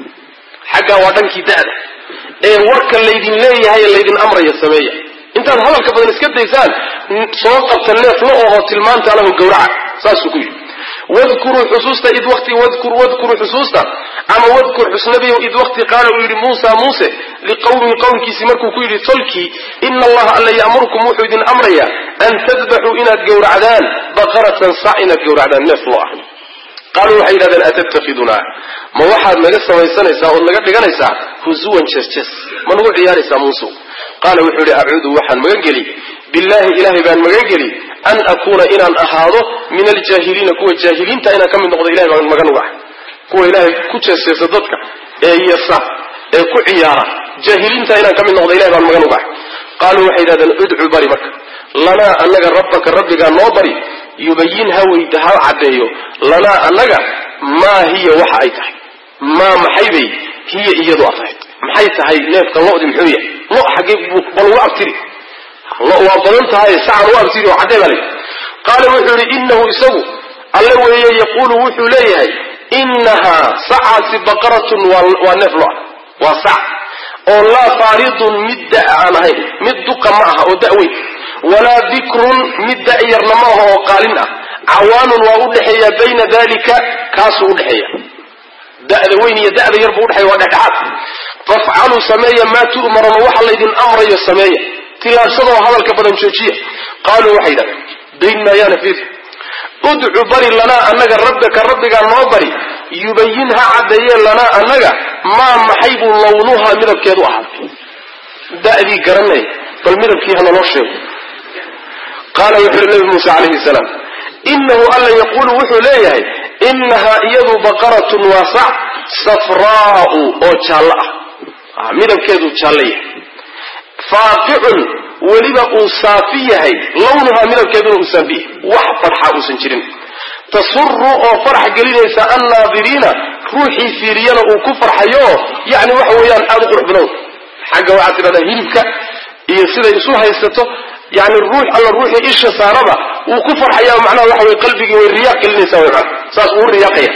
xaggaa waa dhankii da'da ee warka laydin leeyahay ee laydin amraya sameeya intaad hadalka badan iska daysaan soo qabta neef lo oo tilmaanta lahu gawraca saasuu ku yidhi wadkuruu xusuusta id wati wadkur wadkuruu xusuusta ama wadkur xusnabiyow id waqti qaala uu yidhi muusa muuse liqawmihi qowmkiisii markuu ku yidhi tolkii ina allaha alla ya'murukum wuxuu idin amrayaa an tadbaxuu inaad gowracdaan baqaratan sac inaad gowracdaan neef lo ah qaaluu waxay yidhahdeen atattakidunaa ma waxaad naga samaysanaysaa ood naga dhiganaysaa husuwan jees-jees ma nagu ciyaaraysaa muusow qaala wuxuu yidhi acuudu waxaan magan geli billaahi ilaahay baan magan geli an akuuna inaan ahaado min aljaahiliina kuwa jaahiliinta inaan ka mid noqdo ilahay baan magan uga ahay kuwa ilaahay ku jeesjeesa dadka ee yasa ee ku ciyaara jaahiliinta inaan ka mid noqdo ilahay baan magan uga ahay qaaluu waxay yidhahdeen udcu bari marka lanaa annaga rabbaka rabbigaa noo bari yubayin ha weyda ha caddeeyo lanaa annaga maa hiya waxa ay tahay maa maxay bay hiya iyadu a tahay maxay tahay neefka lodi muxuu yahay lo xaggee bal uga abtiri lo waa badan tahay sacan u abtiri oo caddee baa layidhi qaala wuxuu yidhi inahu isagu alle weeye yaquulu wuxuu leeyahay inahaa sacaasi baqaratun waa neef lo ah waa sac oo laa faaridun mid da aan ahayn mid duqa ma aha oo daweyn walaa bikrun mid da'yarna ma aha oo qaalin ah cawaanun waa u dhexeeya bayna dalika kaasuu udhexeeya da'da weyn iyo da'da yar buu udhexeeya waa dhexdhexaad fafcaluu sameeya maa tu'maruna waxa laydin amrayo sameeya tilaabsadoo hadalka badan joojiya qaaluu waxay yidhahdeen dayn maayaana fiir udcu bari lanaa annaga rabbaka rabbigaa noo bari yubayin ha caddeeyee lanaa annaga maa maxay buu lawnuhaa midabkeedu ahaaday da'dii garanay bal midabkii ha naloo sheego qaala wuxu uhi nabi muuse calayhi salaam inahu alla yaquulu wuxuu leeyahay inahaa iyadu baqaratun waa sac safraa'u oo jaallo ah midabkeedu jaallo yahay faaqicun weliba uu saafi yahay lawnuhaa midabkeeduna uu saafi yahay wax farxa uusan jirin tasuru oo farax gelinaysa annaadiriina ruuxii fiiriyana uu ku farxayo yani waxa weeyaan aada u qurux badan xagga waxaad tidhahdaa hilibka iyo siday isu haysato yani ruux alla ruuxii isha saaraba wuu ku farxaya macnaha waxa weye qalbigii way riyaaq gelinaysaa way macana saas uu riyaaqaya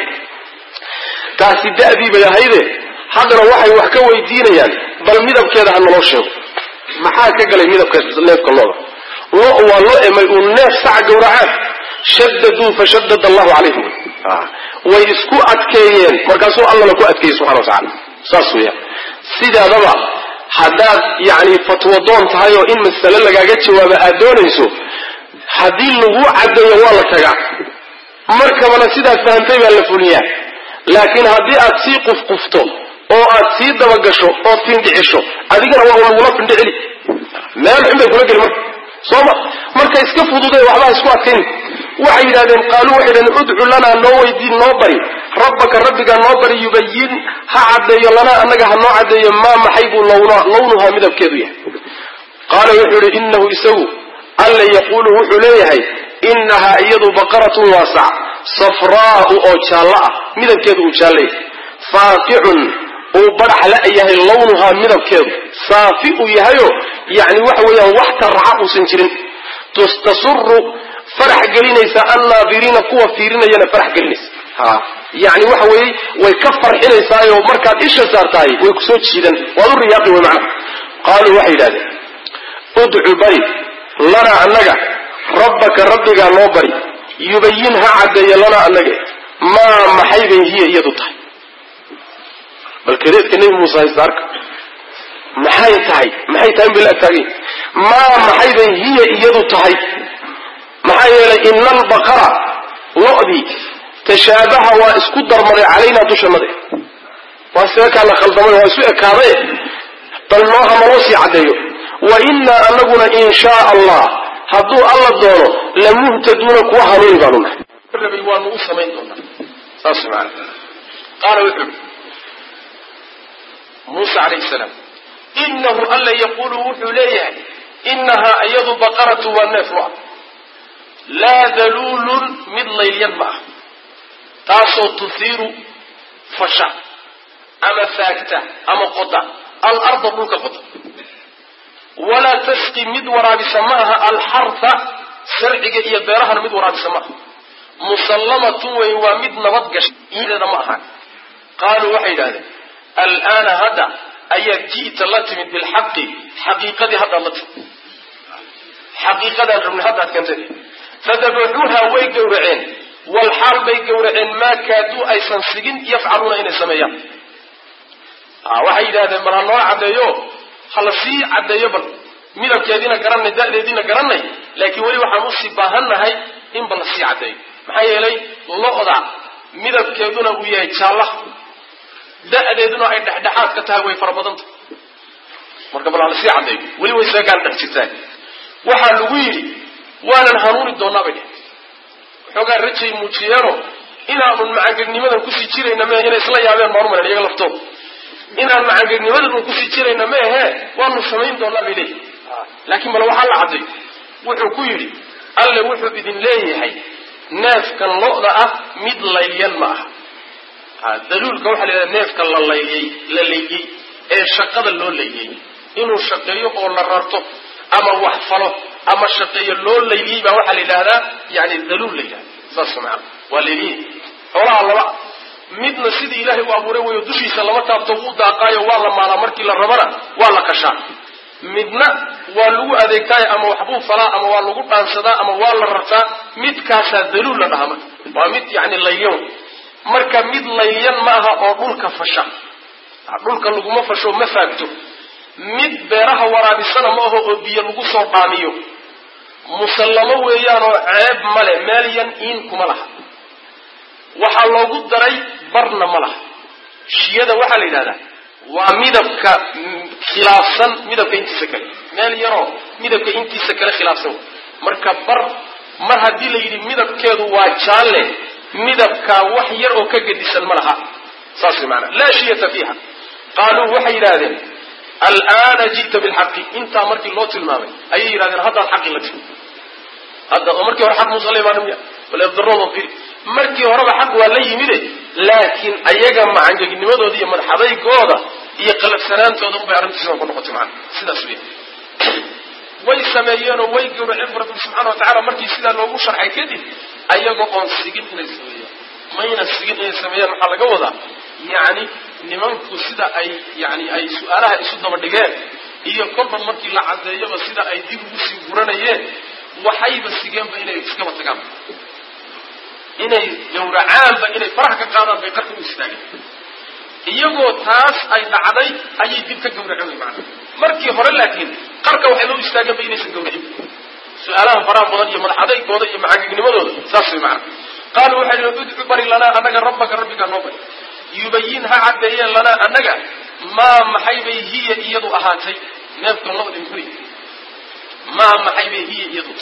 taasi da'dii bay ahayde haddana waxay wax ka weydiinayaan bal midabkeeda ha naloo sheego maxaa ka galay midabka neefka looda lo waa loo emay uu neef sac gawracaan shadaduu fashadad allahu calayhim way isku adkeeyeen markaasuu allana ku adkeeyey subxana wa tacala saas weeyaan sidaadaba haddaad yacni fatwo doon tahay oo in masale lagaaga jawaabo aad doonayso haddii lagu caddeeyo waa la tagaa markabana sidaad fahamtay baa la fuliyaa laakiin haddii aad sii qufqufto oo aad sii dabagasho oo findhicisho adigana waa lagula findhicili meel xun bay kula geli marka sooma marka iska fududay waxbaa isku adkayn waxay yidhahdeen qaaluu waxay yidhahdeen udcu lanaa noo weydiin noo bari rabbaka rabbigaa noo bari yubayin ha caddeeyo lanaa annaga ha noo caddeeyo maa maxay buu lawnuhaa midabkeedu yahay qaala wuxuu yihi inahu isagu alla yaquulu wuxuu leeyahay inahaa iyadu baqaratun waasac safraa'u oo jaallo ah midabkeedu uu jaallo yahay faaqicun uu badhax la yahay lawnuhaa midabkeedu saafi uu yahayo yani waxa weeyaan wax tarraca uusan jirin tasuru farax gelinaysa annaadiriina kuwa fiirinayana farax gelinaysa ha yani waxa weeye way ka farxinaysaayo markaad isha saartahay way kusoo jiidan waad u riyaaqi way macna qaaluu waxay yidhahdeen udcu bari lanaa annaga rabbaka rabbigaa noo bari yubayin ha caddeeya lanaa annaga maa maxay bay hiya iyadu tahay bal kadeedka nebi muuse haysta arka maxay tahay maxay tahay in bay la agtaagay maa maxay bay hiya iyadu tahay maxaa yeelay ina albaqara lo-dii tashaabaha waa isku darmaday calaynaa dushanade waa seekaa la khaldamay waa isu ekaadaye bal nooha naloo sii caddeeyo wa innaa anaguna in shaa allah hadduu alla doono lamuhtaduuna kuwa hanuuni baanu nahay rabay waanu u samayn doonaa saas maana qaala wuxuu i muuse calayhi salaam inahu alla yaquulu wuxuu leeyahay inahaa iyadu baqaratu waa neef lo laa daluulun mid laylyan ma ah taasoo tuhiiru fasha ama faagta ama qoda alarda dhulka qoda walaa tasqi mid waraabisa ma aha alxarha sarciga iyo beerahana mid waraabisa ma aha musallamatun wey waa mid nabad gashay ideeda ma aha qaaluu waxay yidhahdeen alaana hadda ayaad ji'ta la timid bilxaqi xaqiiqadii haddaad la timid xaqiiqadaan rabnay haddaad keentay fadabaxuuha way gowraceen walxaal bay gowraceen maa kaaduu aysan sigin yafcaluuna inay sameeyaan waxay yidhahdeen bal ha noo caddeeyo ha la sii caddeeyo bal midabkeediina garanay da'deediina garanay laakiin weli waxaan usii baahannahay in bal la sii caddeeyo maxaa yeelay lo-da midabkeeduna uu yahay jaallaha da'deeduna ay dhexdhexaad ka tahay way fara badanta marka bal ha la sii caddeeyo weli way seegaan dhex jirtaa waxaa lagu yidhi waanan hanuuni doonaa bay dheh waxoogaa rajay muujiyeeno inaanun macangeegnimadan kusii jirayna mehe inay isla yaabeen maarmalan iyaga laftooda inaan macangeegnimadan un kusii jirayna meehe waanu samayn doonaa bay leeyihi laakiin bal waxaa la cadday wuxuu ku yidhi alle wuxuu idin leeyahay neefkan lo-da ah mid laylyan ma aha daluulka waxaa la yidhahda neefka la layliyey la layliyey ee shaqada loo layliyey inuu shaqeeyo oo la rarto ama wax falo ama shaqeeyo loo layliyey baa waxaa la yidhahdaa yani daluul la yidhahda saas maana waa layliyey xoolaha laba midna sidii ilaahay u abuuray wayo dushiisa lama taabto wuu daaqaayo waa la maalaa markii la rabana waa la kashaa midna waa lagu adeegtaayo ama waxbuu falaa ama waa lagu dhaansadaa ama waa la rartaa midkaasaa daluul la dhahaa marka waa mid yani layyan marka mid layyan ma aha oo dhulka fasha dhulka laguma fasho ma faagto mid beeraha waraabisana ma aho oo biyo lagu soo dhaamiyo musallamo weeyaan oo ceeb male meel yan iin kuma laha waxaa loogu daray barna ma laha shiyada waxaa la yidhahdaa waa midabka khilaafsan midabka intiisa kale meel yaroo midabka intiisa kale khilaafsan marka bar mar haddii la yidhi midabkeedu waa jaalle midabkaa wax yar oo ka gedisan ma laha saas way maanaa laa shiyata fiiha qaaluu waxay yidhaahdeen alaana ji'ta bilxaqi intaa markii loo tilmaamay ayay yidhahdeen haddaad xaqi la timi hadda oo markii hore xaq muuse la imaana miya waledarooda firi markii horeba xaq waa la yimide laakiin ayaga macangegnimadooda iyo madaxadaygooda iyo qalafsanaantooda unbay arrintiisaba ku noqotay macana sidaas wey way sameeyeenoo way gawraceen rabbi subxaana wa tacala markii sidaa loogu sharxay kadib ayagoo oon sigin inay sameeyaan mayna sigin inay sameeyaan maxaa laga wadaa yacni nimanku sida ay yani ay su-aalaha isu daba dhigeen iyo kolba markii la cadeeyaba sida ay dib ugu sii guranayeen waxayba sigeenba inay iskaba tagaan inay gawracaanba inay faraha ka qaadaan bay qarka u istaageen iyagoo taas ay dhacday ayay dib ka gawraceen way macana markii hore laakiin qarka waxay loo istaageenba inaysan gawracin su-aalaha faraha badan iyo madaxadaygooda iyo macangegnimadooda saas way macana qaaluu waxay yihi udcu bari lanaa annaga rabbaka rabbigaa noo bari yubayin ha caddeeyeen lanaa annaga maa maxay bay hiya iyadu ahaatay neefkan labadi furi maa maxay bay hiya iyadu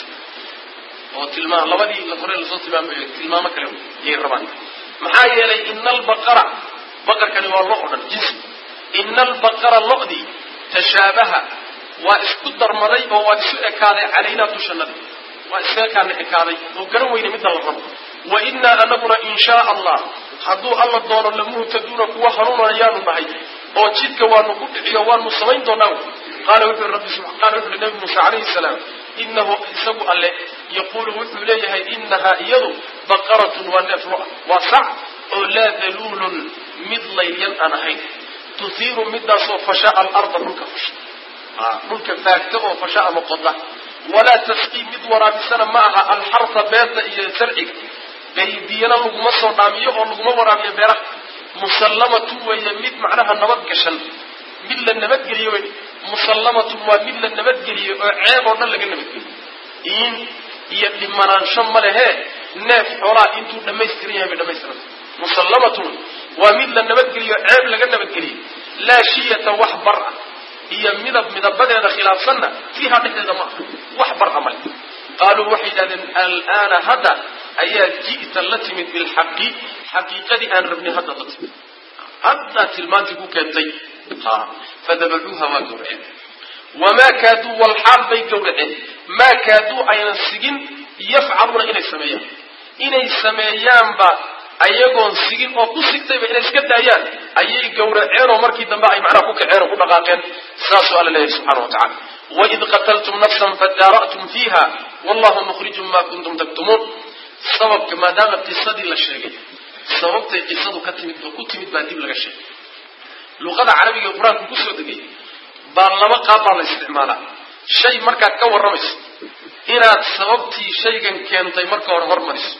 oo tilmaam labadii la hore lasoo tilmaamayo tilmaamo kale yay rabaan maxaa yeelay ina albaqara baqarkani waa lo o dhan jinsi ina albaqara lodii tashaabaha waa isku darmaday oo waa isu ekaaday calaynaa dushanada waa iskaekaana ekaaday oo garan weyne midda la rabo wa inaa anaguna in shaa allah hadduu alla doono lamuhtaduuna kuwa hanuunayaanu nahay oo jidka waanu ku dhiciyo waanu samayn doonaa qaala wuxuu rabbi qaala wuxuu nabi muuse calayhi salaam inahu isagu alle yaquulu wuxuu leeyahay inahaa iyadu baqaratun waa neef lo-a waa sac oo laa daluulun mid layyan aan ahayn tuhiiru midaasoo fashaa alarda dhulka fasha dhulka faagta oo fasha ama qoda walaa tasqii mid waraabisana ma aha alxarfa beerta iyo sarciga biyana laguma soo dhaamiyo oo laguma waraabiyo beeraha musallamatun weeye mid macnaha nabad gashan mid la nabadgeliyo wey musallamatun waa mid la nabadgeliyo oo ceeb oo dhan laga nabadgeliyo in iyo dhimanaansho ma lehee neef xoolaa intuu dhammaystiran yahay bay dhamaystiran musallamatun waa mid la nabadgeliyo ceeb laga nabadgeliyo laa shiyata wax bar ah iyo midab midabadeeda khilaafsanna fiiha dhexdeeda ma aha wax bar a male qaaluu waxay yidhahdeen alaana hadda ayaa ji'ta la timid bilxaqi xaqiiqadii aan rabnay hadda la timid haddaa tilmaantii ku keentay fadabacuuha waa gawraceen wamaa kaaduu walxaal bay gawraceen maa kaaduu aynan sigin yafcaluuna inay sameeyaan inay sameeyaanba ayagoon sigin oo ku sigtayba inay iska daayaan ayay gawraceen oo markii dambe ay macnaha ku kaceen oo ku dhaqaaqeen saasuu alla leeyahay subxana wa tacala waid qataltum nafsan fadaara'tum fiiha wallahu mukhrijun ma kuntum taktumuun sababka maadaama qisadii la sheegay sababtay qisadu ka timid oo ku timid baa dib laga sheegay luqada carabiga ee qur-aanku kusoo degay baa laba qaab baa la isticmaalaa shay markaad ka warramayso inaad sababtii shaygan keentay marka hore hormariso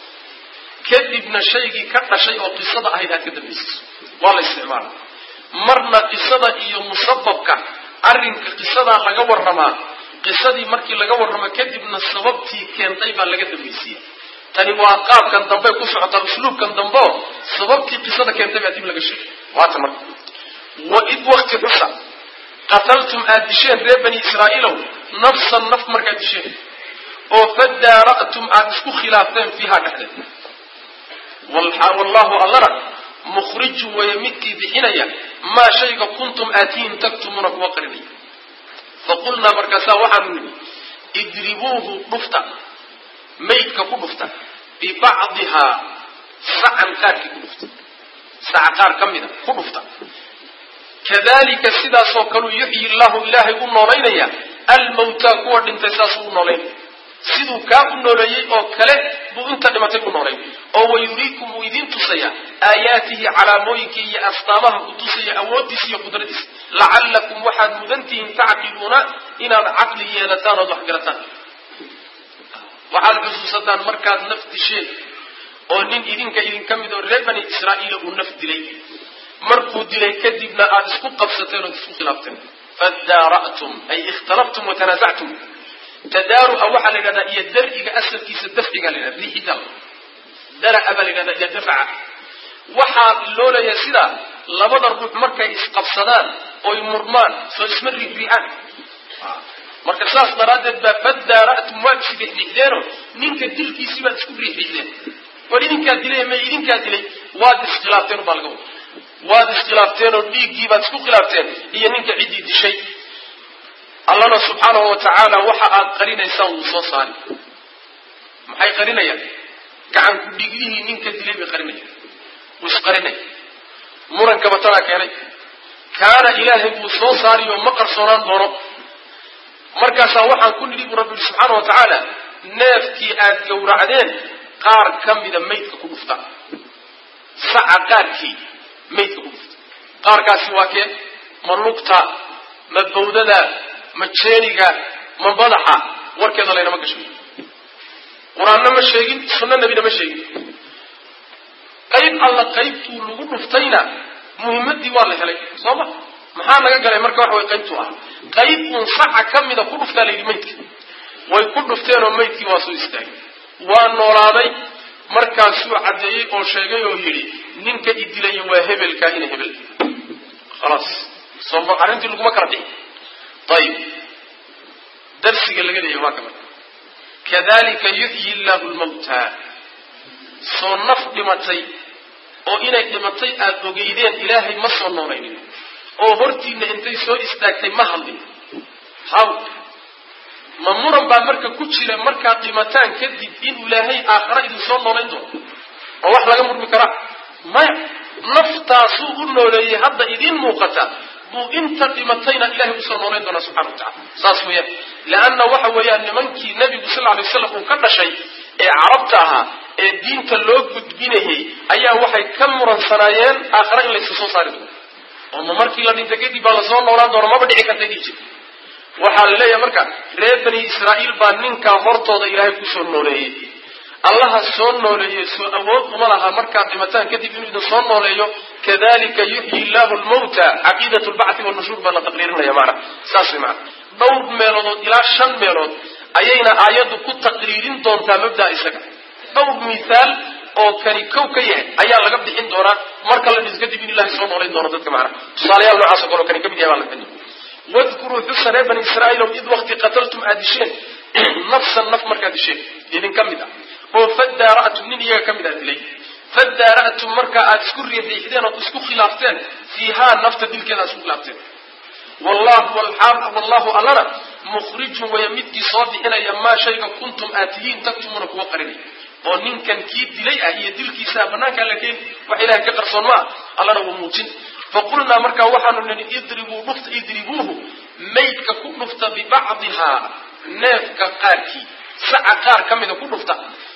kadibna shaygii ka dhashay oo qisada ahayd aad ka dambaysiiso waa la isticmaalaa marna qisada iyo musababka arrinka qisadaa laga warramaa qisadii markii laga warramo kadibna sababtii keentay baa laga dambaysiiya tani waa qaabkan dambe ku socotaa usluubkan dambeo sababtii qisada keentay baa dib laga sheegay waata marka waid wakti xusa qataltum aad disheen reer bani israa'iilow nafsan naf markaad disheen oo fadaara'tum aad isku khilaafteen fiiha dhexdeed wallahu allana mukhrijun weeye midkii bixinaya maa shayga kuntum aatihin taktumuuna kuwa qarinaya faqulnaa markaasaa waxaanu nidhi idribuuhu dhufta maydka ku dhufta bibacdihaa sacan qaarkii ku dhufta saca qaar ka mida ku dhufta kadalika sidaasoo kaleu yuxyi llahu ilaahay u noolaynaya almawtaa kuwa dhintay saasuu u noolaynaya siduu kaa u nooleeyey oo kale buu inta dhimatay u noolay oo wayuriikum wuu idin tusaya aayaatihi calaamooyinkii iyo astaamaha ku tusaya awooddiisa iyo qudradiisa lacallakum waxaad mudantihiin tacqiluuna inaad caqli yeelataan ood wax garataan waxaad xusuusataan markaad naf disheen oo nin idinka idinka mid oo reer bani israa'iila uu naf dilay markuu dilay kadibna aada isku qabsateen ood isku khilaafteen fadaara'tum ay ikhtalaftum watanaasactum tadaaru'a waxaa la yidhahdaa iyo dar'iga asalkiisa dafciga la yidhahda riixida dara'a baa la yidhahdaa iyo dafca waxaa loo leeyahay sidaa labada ruux markay isqabsadaan oy murmaan soo isma riixriixaan marka saas daraaddeed baa fadaara'tum waad isriixriixdeeno ninka dilkiisii baad isku riixriixdeen war idinkaa dilay may idinkaa dilay waad iskhilaafteen baa laga wada waad iskhilaafteen oo dhiiggii baad isku khilaafteen iyo ninka ciddii dishay allana subxaanahu wa tacaala waxa aad qarinaysaan wuu soo saari maxay qarinayaan gacanku dhiiglihii ninka dilay bay qarinayaan wuu isqarinay murankaba tanaa keenay kaana ilaahay wuu soo saari oo ma qarsoonaan doono markaasaa waxaan ku nidhi buu rabbi yihi subxaana wa tacaala neefkii aad gowracdeen qaar ka mida maydka ku dhufta saca qaarkii maydka ku dhufta qaarkaasi waa kee ma lugta ma bawdada ma jeeniga ma madaxa warkeeda laynama gasho qur-aanna ma sheegin sunno nebina ma sheegin qayb alla qaybtuu lagu dhuftayna muhimmadii waa la helay soo ma maxaa laga galay marka waxa way qaybtuu ah qayb uun saca ka mida ku dhuftaa la yidhi maydka way ku dhufteenoo maydkii waa soo istaagay waa noolaaday markaasuu caddeeyey oo sheegay oo yidhi ninka i dilaya waa hebelkaa ina hebel khalaas soo arrintii laguma kala dhixi ayib darsiga laga leeyahy waa kamid kadalika yuxyi llahu lmawta soo naf dhimatay oo inay dhimatay aada ogeydeen ilaahay ma soo noolaynin oo hortiina intay soo istaagtay ma hadlin haw ma muran baa marka ku jira markaad dhimataan kadib in ilaahay aakhara idin soo noolayn doono oo wax laga murmi karaa maya naftaasuu u nooleeyey hadda idiin muuqata buu inta dhimatayna ilahay usoo noolayn doonaa subxana wa tacala saas weeyaan leanna waxa weeyaan nimankii nebigu sal lla alay waslam uu ka dhashay ee carabta ahaa ee diinta loo gudbinayay ayaa waxay ka muransanaayeen aakhare in laysa soo saari doono oo ma markii la dhinta kadib baa lasoo noolaan doona maba dhici karta dhii jir waxaa la leeyahay marka reer bani israa'iil baa ninkaa hortooda ilaahay kusoo nooleeyey allaha soo nooleeyey soo awood uma laha markaad dhimataan kadib inuu idin soo nooleeyo kadalika yuxyi llahu lmawta caqiidat lbacthi wanushuur baa la taqriirinaya maana saas way maana dhowr meelood ilaa shan meelood ayayna aayaddu ku taqriirin doontaa mabdaa isaga dhowr mithaal oo kani kow ka yahay ayaa laga bixin doonaa marka la dhis kadib in ilahay soo noolayn doono dadka macana tusaalayaal noocaas o kale oo kani kamid yahay baa la bixin doona wadkuruu xusa reer bani israa'iil id waqti qataltum aad disheen nafsan naf markaad disheen idin ka mid ah oo fadaara'tum nin iyaga ka mid aad dilay fadaara'tum markaa aad isku riixriixdeen ood isku khilaafteen fiihaa nafta dilkeeda aad isku khilaafteen wallahu wallahu allana mukhrijun waya midkii soo bixinaya maa shayga kuntum aad tihiin taktumuuna kuwa qarinay oo ninkan kii dilay ah iyo dilkiisaa banaankaa la keeni wax ilahay ka qarsoon maa allana wuu muujin faqulnaa markaa waxaanu nihi idribuu dhufta idribuuhu maydka ku dhufta bibacdihaa neefka qaarkii saca qaar ka mida ku dhufta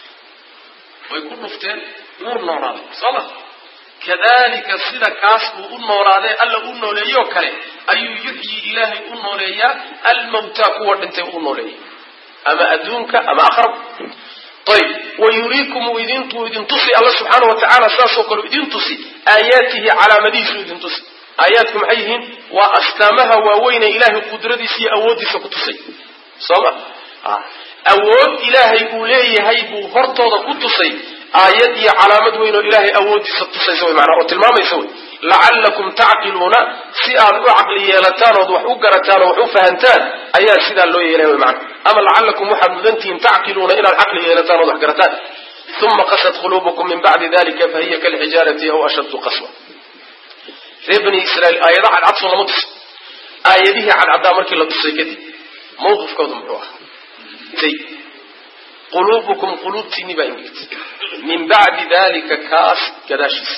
way ku dhufteen wuu noolaaday soo ma kadalika sida kaas buu u noolaadee alla u nooleeyoo kale ayuu yuxyi ilaahay u nooleeyaa almawtaa kuwa dhintay u nooleeyay ama adduunka ama akhrab ayb wayuriikum uu idintuu idin tusi alla subxaana wa tacaala saasoo kale idin tusi aayaatihi calaamadihiisuu idin tusi aayaadku maxay yihiin waa astaamaha waaweyne ilaahay qudradiisa iyo awooddiisa ku tusay soo ma awood ilaahay uu leeyahay buu hortooda ku tusay aayad iyo calaamad weyn oo ilaahay awooddiisa tusaysa wey maanaa oo tilmaamaysa wey lacallakum tacqiluuna si aad u caqli yeelataan ood wax u garataan oo wax u fahantaan ayaa sidaa loo yeelaya wey maana ama lacallakum waxaad mudantihiin tacqiluuna inaad caqli yeelataan ood wax garataan uma qasad quluubukum min bacdi dalika fahiya kalxijaarati aw ashaddu qaswa reer bani israiil aayada cadcadso lama tuso aayadihii cadcaddaa markii la tusay kadib mawqifkooda muxuu ahaa quluubukum quluubtiinni baa ingegtay min bacdi dalika kaas gadaashiisa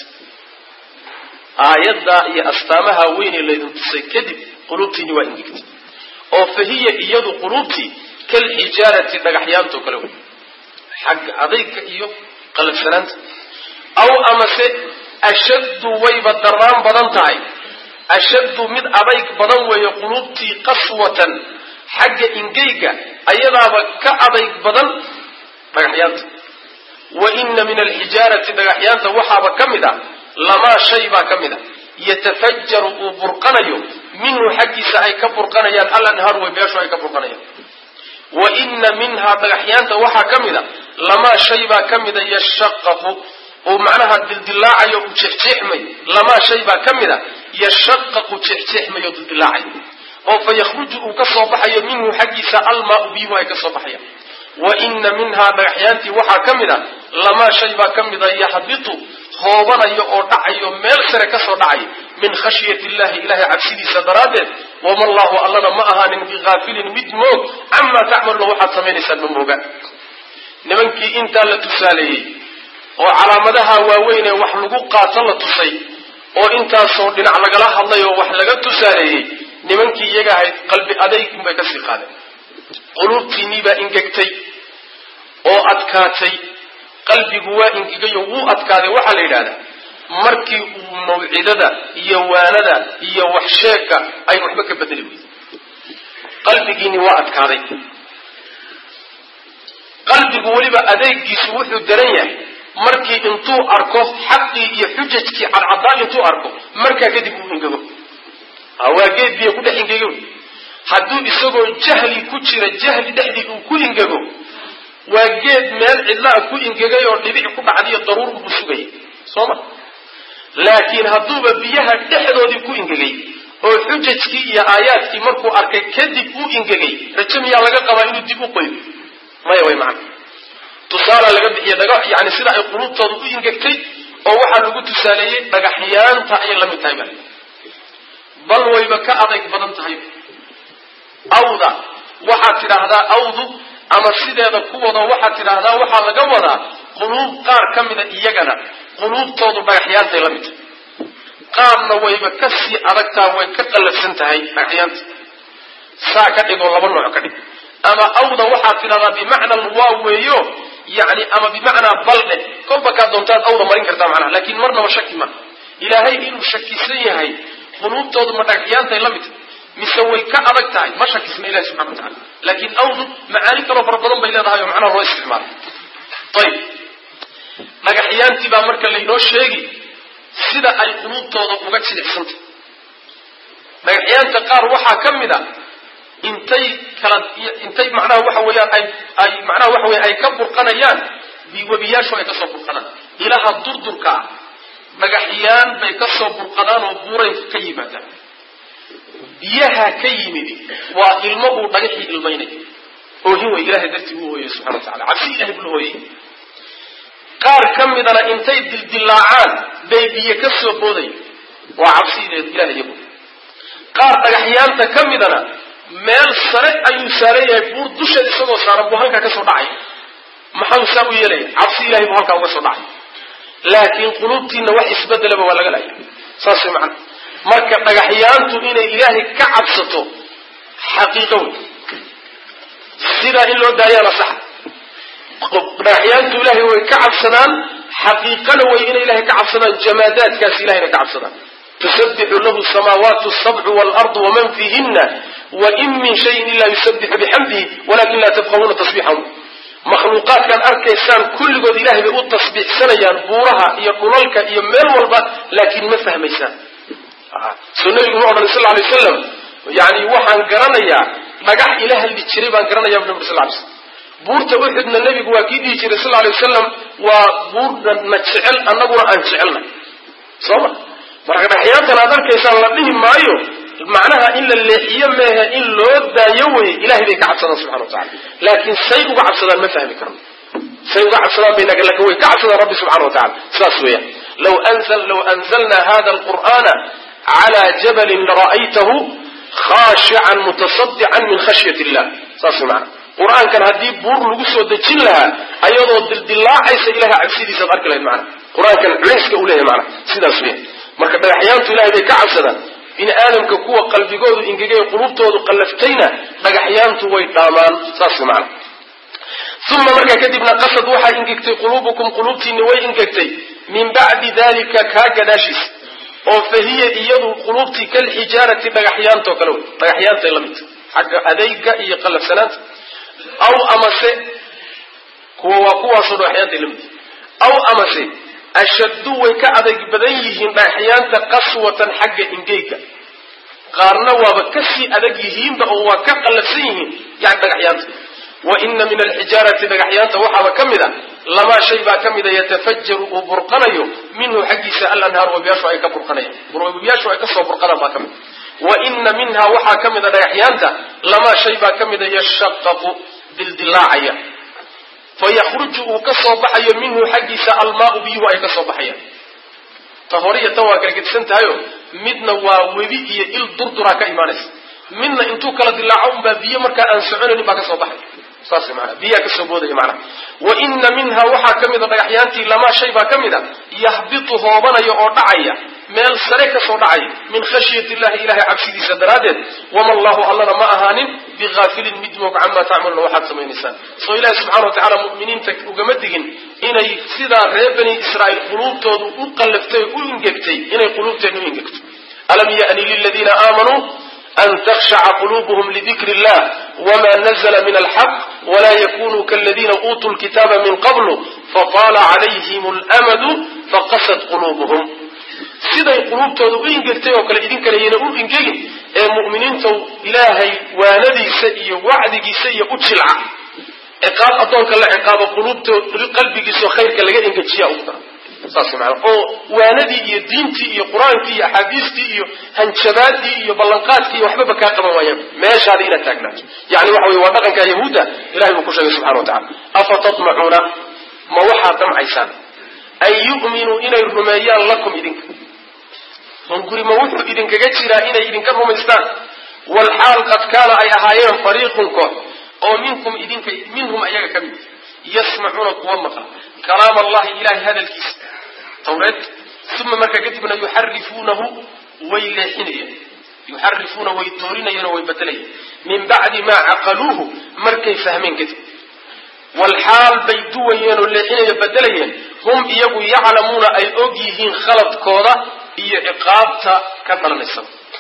aayaddaa iyo astaamaha weynee laydin tusay kadib quluubtiinni waa ingegtay oo fahiya iyadu quluubtii kalxijaarati dhagaxyaantoo kale wey xagga adayga iyo qalafsanaanta aw amase ashaddu wayba daraan badan tahay ashaddu mid adayg badan weeye quluubtii qaswatan xagga ingeyga ayadaaba ka adayg badan dhagaxyaanta wa ina min alxijaarati dhagaxyaanta waxaaba ka mid a lamaa shay baa ka mid a yatafajaru uu burqanayo minhu xaggiisa ay ka burqanayaan alanhaaru way meeshu ay ka burqanayaan wa ina minhaa dhagaxyaanta waxaa ka mid a lamaa shay baa ka mida yashaqaqu uu macnaha dildilaacayo uu jeexjeexmay lamaa shay baa ka mid a yashaqaqu jeexjeexmayo dildilaacayo oo fa yakhruju uu ka soo baxayo minhu xaggiisa almaau biyuhu ay ka soo baxayaan wa ina minhaa dhagaxyaantii waxaa ka mid a lamaa shay baa ka mida yaxbitu hoobanayo oo dhacayo meel sare ka soo dhacay min khashyati illahi ilahay cabsidiisa daraaddeed wama allahu allana ma ahaanin bihaafilin mid moog camaa tacmaluna waxaad samaynaysaan ma mooga nimankii intaa la tusaaleeyey oo calaamadaha waaweyn ee wax lagu qaato la tusay oo intaasoo dhinac lagala hadlay oo wax laga tusaaleeyey nimankii iyaga ahayd qalbi adaygun bay kasii qaadeen quluubtiinnii baa ingegtay oo adkaatay qalbigu waa ingegayo wuu adkaaday waxaa la yidhahdaa markii uu mawcidada iyo waanada iyo waxsheegka ay waxba ka bedeli weyday qalbigiinni waa adkaaday qalbigu weliba adeegiisu wuxuu daran yahay markii intuu arko xaqii iyo xujajkii cadcadaa intuu arko markaa kadib uu ingego waa geed biyo ku dhex ingego hadduu isagoo jahli ku jira jahli dhexdii uu ku ingego waa geed meel cidlaa ku ingegay oo dhibic ku dhacdiyo daruur buu sugayay soo ma laakiin hadduuba biyaha dhexdoodii ku ingegay oo xujajkii iyo aayaadkii markuu arkay kadib uu ingegay raje miyaa laga qabaa inuu dib u qoyo maya way macana tusaala laga bixiya dhaga yani sida ay quluubtooda u ingegtay oo waxaa lagu tusaaleeyey dhagaxyaanta ayay la mid tahay ba bal wayba ka adayg badan tahay awda waxaad tidhaahdaa awdu ama sideeda kuwada waxaad tidhaahdaa waxaa laga wadaa quluub qaar ka mida iyagana quluubtoodu dhagaxyaantay la mid tahay qaarna wayba ka sii adagtaa way ka qallafsan tahay dhagaxyaanta saa ka dhigoo laba nooc ka dhig ama awda waxaad tidhahdaa bimacna waa weeyo yani ama bimacnaa baldhe kolba kaa doontaad awda marin kartaa macnaha laakiin marnaba shaki ma ilaahay inuu shakisan yahay quluubtoodu ma dhagaxyaantay la mid tahay mise way ka adag tahay ma shakisna ilahi subxana wa tacala laakiin awdu macaani kaloo fara badan bay leedahay oo macnaha loo isticmaala ayib dhagaxyaantii baa marka laynoo sheegi sida ay quluubtooda uga jilicsantay dhagaxyaanta qaar waxaa ka mid a intay kala intay macnaha waxa weeyaan ay ay macnaha waxa weya ay ka burqanayaan webiyaashu ay kasoo burqanaan ilaha durdurka ah dhagaxyaan bay kasoo burqadaan oo buuray ka yimaadaan biyaha ka yimid waa ilmo uu dhagaxii ilmaynayo oohin wey ilahay dartii uu hooyay subxana wa tacala cabsi ilahay buu hooyay qaar ka midana intay dildilaacaan bay biyo ka soo booday waa cabsideed ilahay iyagu qaar dhagaxyaanta ka midana meel sare ayuu saaran yahay buur dusheed isagoo saaran buu halkaa ka soo dhacay maxau saa u yeelaya cabsi ilahay buu halkaa uga soo dhacay laakiin quluubtiina wax isbedelaba waa laga laya saas way macana marka dhagaxyaantu inay ilaahay ka cabsato xaqiiqo wey sidaa in loo daayaana saxa dhagaxyaantu ilaahay way ka cabsadaan xaqiiqana way inay ilahay ka cabsadaan jamaadaadkaas ilahayna ka cabsadaan tusabixu lahu samaawaatu sabcu waalardu waman fiihina wain min shayin ila yusabixu bixamdihi walakin laa tafqahuuna tasbiixahum makhluuqaadkan arkaysaan kulligood ilahay bay u tasbiixsanayaan buuraha iyo dhulalka iyo meel walba laakiin ma fahmaysaan soo nabigu ma odhan sal lay wasalam yani waxaan garanayaa dhagax ila hadli jiray baan garanaya bu nabi sal lay slam buurta uxudna nebigu waa kii dhihi jiray sal lay wasalam waa buurna na jecel annaguna aan jecelnay soo ma marka dhagaxyaantan aad arkaysaan la dhihi maayo macnaha in la leexiyo meehe in loo daayo weye ilahay bay ka cabsadaan subxana wa tacala laakiin say uga cabsadaan ma fahmi karno say uga cabsadaan bay laakin way ka cabsadaan rabbi subxana wa tacala sidaas weeyaan law anzl law anzalna hada alqur'ana cala jabalin lara'aytahu khashican mutasadican min khashyat illah saas wey macana qur-aankan haddii buur lagu soo dejin lahaa ayadoo dildilaacaysa ilahay cabsidiisaad arki lahayd macana qur-aankan culayska uu leeyahay macana sidaas weya marka dhagaxyaantu ilahay bay ka cabsadaan bini aadamka kuwa qalbigoodu ingegay qulubtoodu qallaftayna dhagaxyaantu way dhaamaan saas wey macana uma markaa kadibna qasad waxaa ingegtay quluubukum quluubtiinni way ingegtay min bacdi dalika kaa gadaashiisa oo fa hiya iyadu quluubtii kalxijaarati dhagaxyaantoo kale wey dhagaxyaantay la midta xagga adayga iyo qalafsanaanta aw amase kuwa waa kuwaasoo dhagaxyaantay la midta aw amase ashaddu way ka adayg badan yihiin dhagaxyaanta qaswatan xagga ingeyga qaarna waaba kasii adag yihiinba oo waa ka qallafsan yihiin yani dhagaxyaanta wa ina min alxijaarati dhagaxyaanta waxaaba ka mid a lamaa shay baa ka mida yatafajaru uu burqanayo minhu xaggiisa alanhaar webiyaashu ay ka burqanayaan webiyaashu ay kasoo burqadaan baa ka mid wa ina minha waxaa ka mida dhagaxyaanta lamaa shay baa ka mida yashaqaqu dildilaacaya fayakhruju uu ka soo baxayo minhu xaggiisa almaau biyuhu ay ka soo baxayaan ta hore iyo tan waa kala gedisan tahayo midna waa webi iyo il durduraa ka imaanaysa midna intuu kala dilaaco unbaa biyo markaa aan soconaynin baa ka soo baxay saas maana biyaa kasoo boodaya macnaha wa ina minha waxaa ka mida dhagaxyaantii lamaa shay baa ka mid a yahbitu hoobanaya oo dhacaya meel sare kasoo dhacaya min khashyati illahi ilahay cabsidiisa daraaddeed wama allahu allana ma ahaanin bihaafilin mid moog camaa tacmaluna waxaad samaynaysaan soo ilahi subxana wa tacala mu'miniinta ugama digin inay sidaa reer bani israa'iil quluubtoodu u qallaftay u ingegtay inay quluubteenu u ingegto alam ya'ni liladiina aamanuu an takhshaca quluubuhum lidikri illah wma nazla min alxaq wla yakunuu kaladiina uutuu lkitaaba min qablu fataala calayhim almadu faqasad quluubuhum siday quluubtooda u ingegtay oo kale idinkana yayna u ingegin ee mu'miniinta ilaahay waanadiisa iyo wacdigiisa iyo u jilca ciqaab addoonka la ciqaabo quluubto qalbigiisao khayrka laga engejiya ugu dara saas maana oo waanadii iyo diintii iyo qur-aankii iyo axaadiistii iyo hanjabaadii iyo ballanqaadkii iyo waxbaba kaa qaban waayaan meeshaada inaad taagnaato yani waxa wey waa dhaqanka yahuudda ilahay buu ku sheegay subxana wa tacala afa tatmacuuna ma waxaad damcaysaan an yu'minuu inay rumeeyaan lakum idinka hunguri ma wuxuu idinkaga jiraa inay idinka rumaystaan walxaal qad kaana ay ahaayeen fariiqun koox oo minkum idinka minhum ayaga ka mid yasmacuuna kuwa maqla kalaam allahi ilahay hadalkiisa tawreed uma markaa kadibna yuxarifuunahu way leexinayaan yuxarifuuna way doorinayaan oo way bedelayaan min bacdi maa caqaluuhu markay fahmeen kadib walxaal bay duwayeen oo leexinayo bedelayeen hum iyagu yaclamuuna ay og yihiin khaladkooda iyo ciqaabta ka dhalanaysa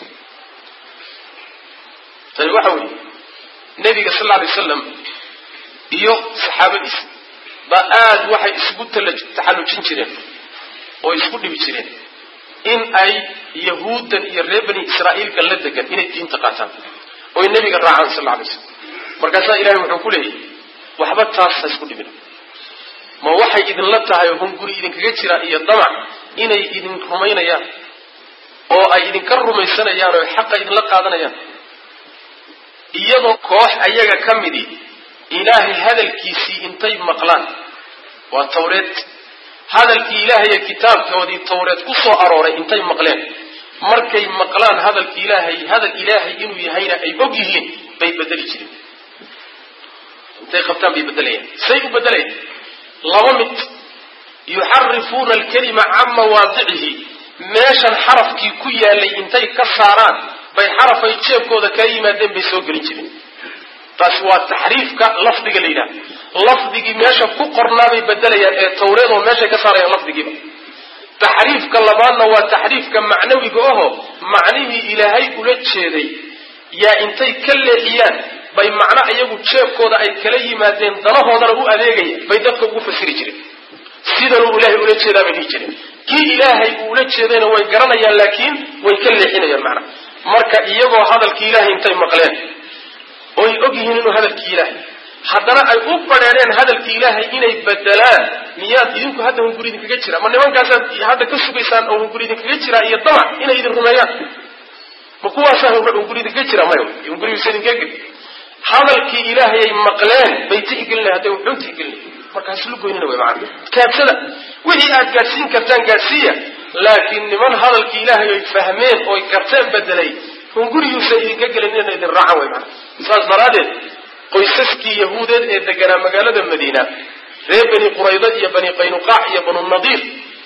tani waxa weeye nabiga sal lla alay wasalam iyo saxaabadiisa ba aada waxay isugu taxallujin jireen oo isku dhibi jireen in ay yahuuddan iyo reer bani israa'iilka la degan inay diinta qaataan oy nebiga raacaan sal alla alay slam markaasaa ilahay wuxuu ku leeyahy waxba taas ha isku dhibin ma waxay idinla tahay oo hunguri idinkaga jira iyo damac inay idin rumaynayaan oo ay idinka rumaysanayaan oo xaqa idinla qaadanayaan iyadoo koox ayaga ka midi ilaahay hadalkiisii intay maqlaan waa tawreed hadalkii ilaahay ee kitaabkoodii tawreed ku soo arooray intay maqleen markay maqlaan hadalki ilaahay hadal ilaahay inuu yahayna ay og yihiin bay bedeli jireen intay qabtaan bay bedelayaan say u bedelayaan laba mid yuxarifuuna alkalima can mawaadicihi meeshan xarafkii ku yaalay intay ka saaraan bay xarafay jeebkooda kaa yimaadeen bay soo gelin jireen taasi waa taxriifka lafdiga la yidhaha lafdigii meesha ku qornaabay bedelayaan ee tawreed oo meeshay ka saarayaan lafdigiiba taxriifka labaadna waa taxriifka macnawiga aho macnihii ilaahay ula jeeday yaa intay ka leexiyaan bay macno iyagu jeebkooda ay kala yimaadeen danahoodana u adeegaya bay dadka ugu fasiri jireen sidanuu ilaahay ula jeedaa bay dhihi jireen kii ilaahay uu ula jeedayna way garanayaan laakiin way ka leexinayaan macnaha marka iyagoo hadalkii ilaahay intay maqleen oy og yihiin inuu hadalkii ilaahay haddana ay u badheedheen hadalkii ilaahay inay bedelaan miyaad idinku hadda hunguri idinkaga jira ma nimankaasaad hadda ka sugaysaan oo hunguri idinkaga jiraa iyo damac inay idin rumeeyaan ma kuwaasaa hunguri idinkaga jira mayo hungurigiisa idinkaga geli hadalkii ilaahay ay maqleen bay tixgelinay hadday wuxuu tixgelinay markaas lu goynina way macana kaadsada wixii aad gaadhsiin kartaan gaadhsiiya laakiin niman hadalkii ilaahay ay fahmeen ooy karteen bedelay hunguriyuusa idinka gelin ina idin raacan way macana saas daraaddeed qoysaskii yahuudeed ee deganaa magaalada madiina reer bani qurayda iyo bani qaynuqaac iyo banu nadiir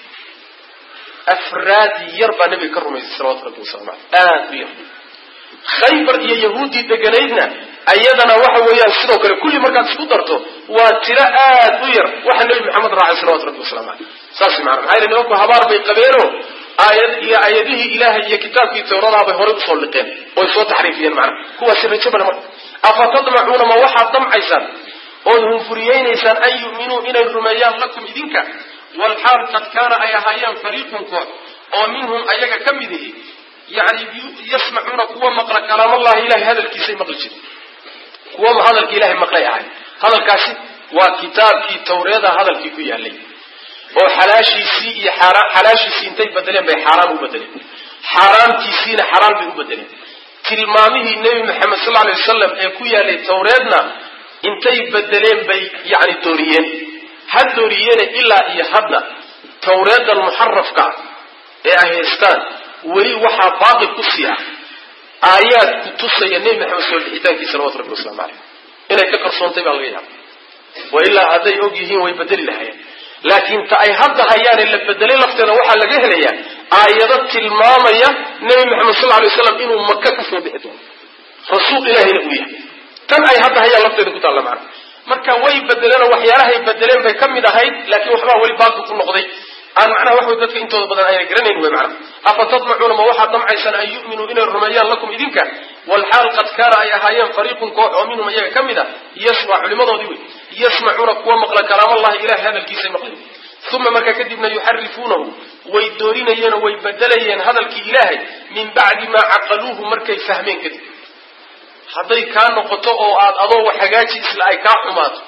afraad yar baa nabiga ka rumaysay salawatu rabbi wasalam aleh aad u yar khaybar iyo yahuuddii deganaydna ayadana waxa weeyaan sidoo kale kulli markaad isku darto waa tiro aad u yar waxa nebi maxamed raacay salawatu rabbi waslamu caleyh saas maana maxaa yele nimanku habaar bay qabeeno aayad iyo aayadihii ilaahay iyo kitaabkii tawradaa bay horay usoo liqeen oy soo taxriifiyeen macnaha kuwaasi rajo bale marka afa tadmacuuna ma waxaad damcaysaan ood hunfuriyeynaysaan an yu'minuu inay rumeeyaan lakum idinka walxaal qad kaana ay ahaayeen fariiqun koox oo minhum ayaga ka mid ihi yani yasmacuuna kuwa maqla kalaamallahi ilahay hadalkiisay maqli jire kuwa hadalka ilahay maqlay ahay hadalkaasi waa kitaabkii tawreeda hadalkii ku yaalay oo xalaashiisii iyo xalaashiisii intay bedeleen bay xaaraan u bedeleen xaaraantiisiina xaraan bay u bedeleen tilmaamihii nebi maxamed sal alay wasalam ee ku yaalay tawreedna intay bedeleen bay yani dooriyeen ha dooriyeene ilaa iyo hadda tawreedan muxarafka ee ay haystaan weli waxaa baaqi ku sii ah aayaad ku tusaya nebi maxamed soo dhixitaankiisa salawatu rabbi waslamu caleyh inay ka qarsoontay baa laga yaaba wa ilaa hadday og yihiin way bedeli lahayeen laakiin ta ay hadda hayaane la bedelay lafteeda waxaa laga helayaa aayado tilmaamaya nebi maxamed sal alay waslam inuu maka ka soo bixi doono rasuul ilahayna uu yahay tan ay hadda hayaan lafteeda ku taalla macana marka way bedeleen oo waxyaalahay bedeleen bay ka mid ahayd laakiin waxbaa weli baaqi ku noqday aan macnaha wax way dadka intooda badan ayna garanayn wey macnaha afa tadmacuuna ma waxaad damcaysaan an yu'minuu inay rumeeyaan lakum idinka walxaal qad kaana ay ahaayeen fariiqun koox oo minhum iyaga ka mid a yasma culimadoodii wey yasmacuuna kuwa maqla kalaamallahi ilahay hadalkiisay maqlayen uma markaa kadibna yuxarifuunahu way doorinayeenoo way bedelayeen hadalkii ilaahay min bacdi maa caqaluuhu markay fahmeen kadib hadday kaa noqoto oo aad adoo wax hagaaji isla ay kaa xumaato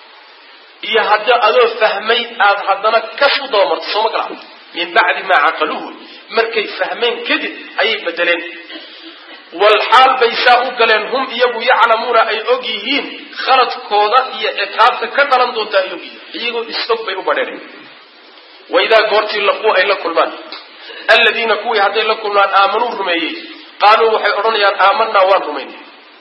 iyo hadda adoo fahmay aad haddana kas u dabamarto sooma kala min bacdi maa caqaluuhu markay fahmeen kadib ayay bedeleen walxaal bay saa u galeen hum iyagu yaclamuuna ay og yihiin khaladkooda iyo ciqaabta ka dhalan doonta ay og yihiin iyagoo is-og bay u badheen waidaa goortii laquu ay la kulmaan alladiina kuwii hadday la kulmaan aamanuu rumeeyey qaaluu waxay odhanayaan aamanaa waan rumaynay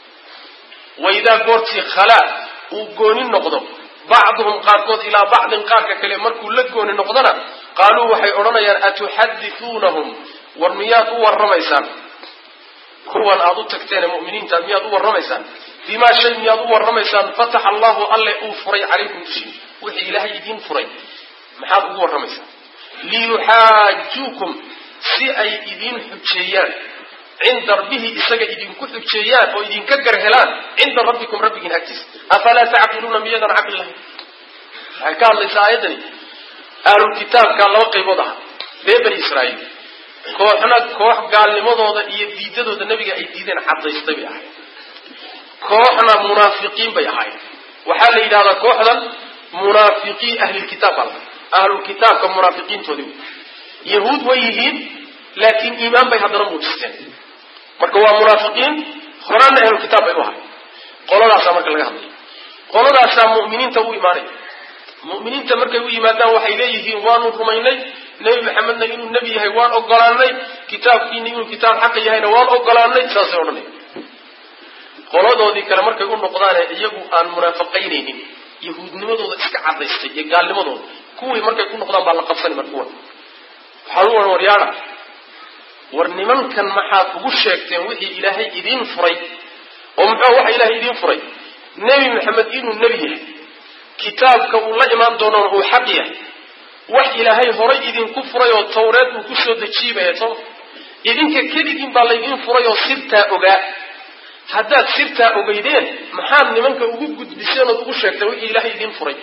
waidaa goortii khalaa uu gooni noqdo bacduhum qaarkood ilaa bacdin qaarka kale markuu la gooni noqdona qaaluu waxay odhanayaan atuxadithuunahum war miyaad u warramaysaan kuwan aad u tagteene mu'miniinta miyaad u warramaysaan bimaa shay miyaad u warramaysaan fataxa allahu alle uu furay calaykum dushiin wixii ilaahay idiin furay maxaad ugu warramaysaan liyuxaajuukum si ay idiin xujeeyaan cinda rabbihi isaga idinku xujeeyaan oo idinka gar helaan cinda rabbikum rabbigiin agtiisa afalaa tacqiluuna miyadan caqli lahayn waxay ka hadlaysaa aayaddani ahlulkitaabka laba qaybood aha reer bani israa'iil kooxna koox gaalnimadooda iyo diidadooda nebiga ay diideen cadaystay bay ahayd kooxna munaafiqiin bay ahaayeen waxaa la yidhahdaa kooxdan munaafiqiin ahlilkitaab baa la ahlulkitaabka munaafiqiintoodii wey yahuud way yihiin laakiin iimaan bay haddana muujisteen marka waa munaafiqiin horana ahlulkitaab bay u ahay qoladaasaa marka laga hadlaya qoladaasaa mu'miniinta u imaanaya mu'miniinta markay u yimaadaan waxay leeyihiin waanu rumaynay nebi maxamedna inuu nebi yahay waan ogolaanay kitaabkiina inuu kitaab xaqa yahayna waan ogolaanay saasay odhanaya qoladoodii kale markay u noqdaane iyagu aan munaafaqaynaynin yahuudnimadooda iska cadaystay iyo gaalnimadooda kuwii markay ku noqdaan baa la qabsani mar kuwan waxaa lu waryaada war nimankan maxaad ugu sheegteen wixii ilaahay idiin furay oo muxuu waxa ilaahay idiin furay nebi maxamed inuu nebi yahay kitaabka uu la imaan doonona uu xaq yahay wax ilaahay horay idinku furay oo tawreed uu kusoo dejiibaya soma idinka keligiin baa laydiin furay oo sirtaa ogaa haddaad sirtaa ogeydeen maxaad nimanka ugu gudbiseen ood ugu sheegteen wixii ilaahay idiin furay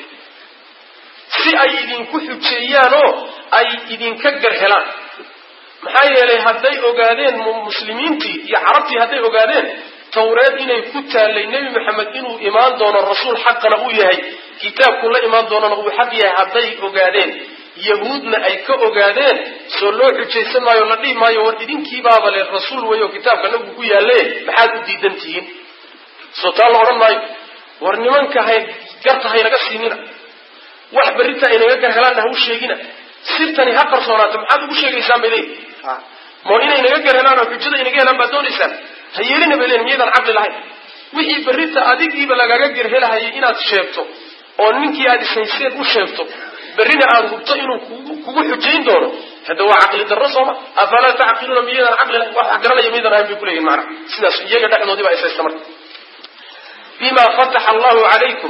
si ay idinku xujeeyaanoo ay idinka gar helaan maxaa yeelay hadday ogaadeen muslimiintii iyo carabtii hadday ogaadeen tawreed inay ku taallay nebi maxamed inuu imaan doono rasuul xaqana uu yahay kitaabku la imaan doonana uu xaq yahay hadday ogaadeen yahuudna ay ka ogaadeen soo loo xujaysan maayo la dhihi maayo war idinkiibaaba le rasuul weyo kitaabka nabigu ku yaalle maxaad u diidan tihiin soo taa la odhan maayo war nimanka hay garta haynaga siinina wax berrinta aynaga gar helaanna ha u sheegina sirtani ha qarsoonaato maxaad ugu sheegaysaan bay leeyihin mo inay naga gar helaan oo xujada inaga helaan baad doonaysaan ha yeelina bay leeyihin miyadaan caqli lahayn wixii berrinta adigiiba lagaga gar helahayay inaad sheegto oo ninkii aad ishayseen u sheegto berrina aad hubto inuu kugu xujayn doono hadda waa caqli darro sooma afalaa tacqiluuna miyadaan caqli lahayn wax garanaya miyadaan ahayn bay kuleeyihin macna sidaas iyaga dhexdoodii baa ishaysta marka bima fataxa allahu calaykum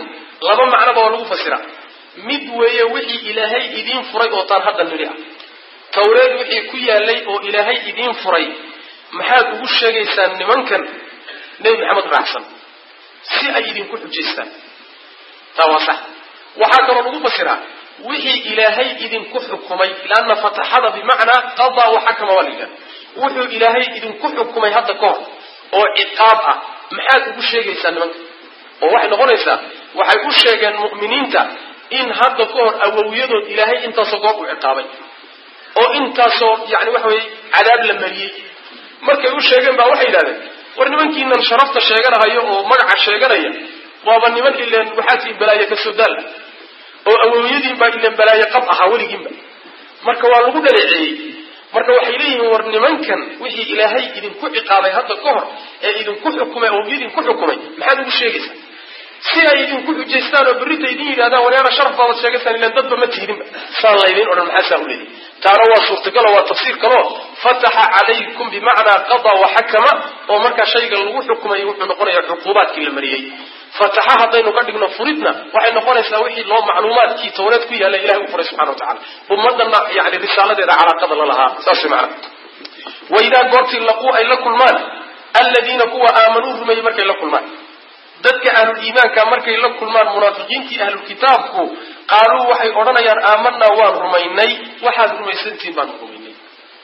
laba macnoba waa lagu fasiraa mid weeye wixii ilaahay idiin furay oo taan hadda nidhi ah tawreed wixii ku yaalay oo ilaahay idiin furay maxaad ugu sheegaysaan nimankan nebi maxamed raacsan si ay idinku xujaystaan taa waa sax waxaa kaloo lagu fasiraa wixii ilaahay idinku xukumay lanna fataxada bimacnaa qadaa waxakama waa la yidhahda wuxuu ilaahay idinku xukumay hadda ka hor oo ciqaab ah maxaad ugu sheegaysaa nimanka oo waxay noqonaysaa waxay u sheegeen mu'miniinta in hadda ka hor awowyadood ilaahay intaasoo goob u ciqaabay oo intaasoo yani waxa weye cadaab la mariyey markay u sheegeen baa waxay yidhahdeen war nimankiinan sharafta sheeganahayo oo magaca sheeganaya waaba niman ileen waxaadkii balaaye kasoo daal oo awowyadiinbaa ileen balaaye qab ahaa weligiinba marka waa lagu dhaleeceeyey marka waxay leeyihiin war nimankan wixii ilaahay idinku ciqaabay hadda ka hor ee idinku xukumay oo idinku xukumay maxaad ugu sheegaysaa si ay idinku xujaystaan oo berrita idin yidhahdaan wanaana sharaf baabad sheegaysaan ilaan dadba ma tiidinba saan laydin odhan maxaa saa u leedahy taana waa suurtagalo waa tafsiir kaloo fataxa calaykum bimacnaa qadaa waxakama oo markaa shayga lagu xukumay wuxuu noqonayaa cuquubaadkii la mariyey fataxa haddaynu ka dhigno furidna waxay noqonaysaa wixii loo macluumaadkii tawreed ku yaalla ilahay u furay subxana wa tacala ummadana yani risaaladeeda calaaqada la lahaa saas macna waidaa goortii laquu ay la kulmaan alladiina kuwa aamanuu rumeeyey markay la kulmaan dadka ahluliimaanka markay la kulmaan munaafiqiintii ahlulkitaabku qaaluu waxay odhanayaan aamanaa waan rumaynay waxaad rumaysantihiin baan rumaynay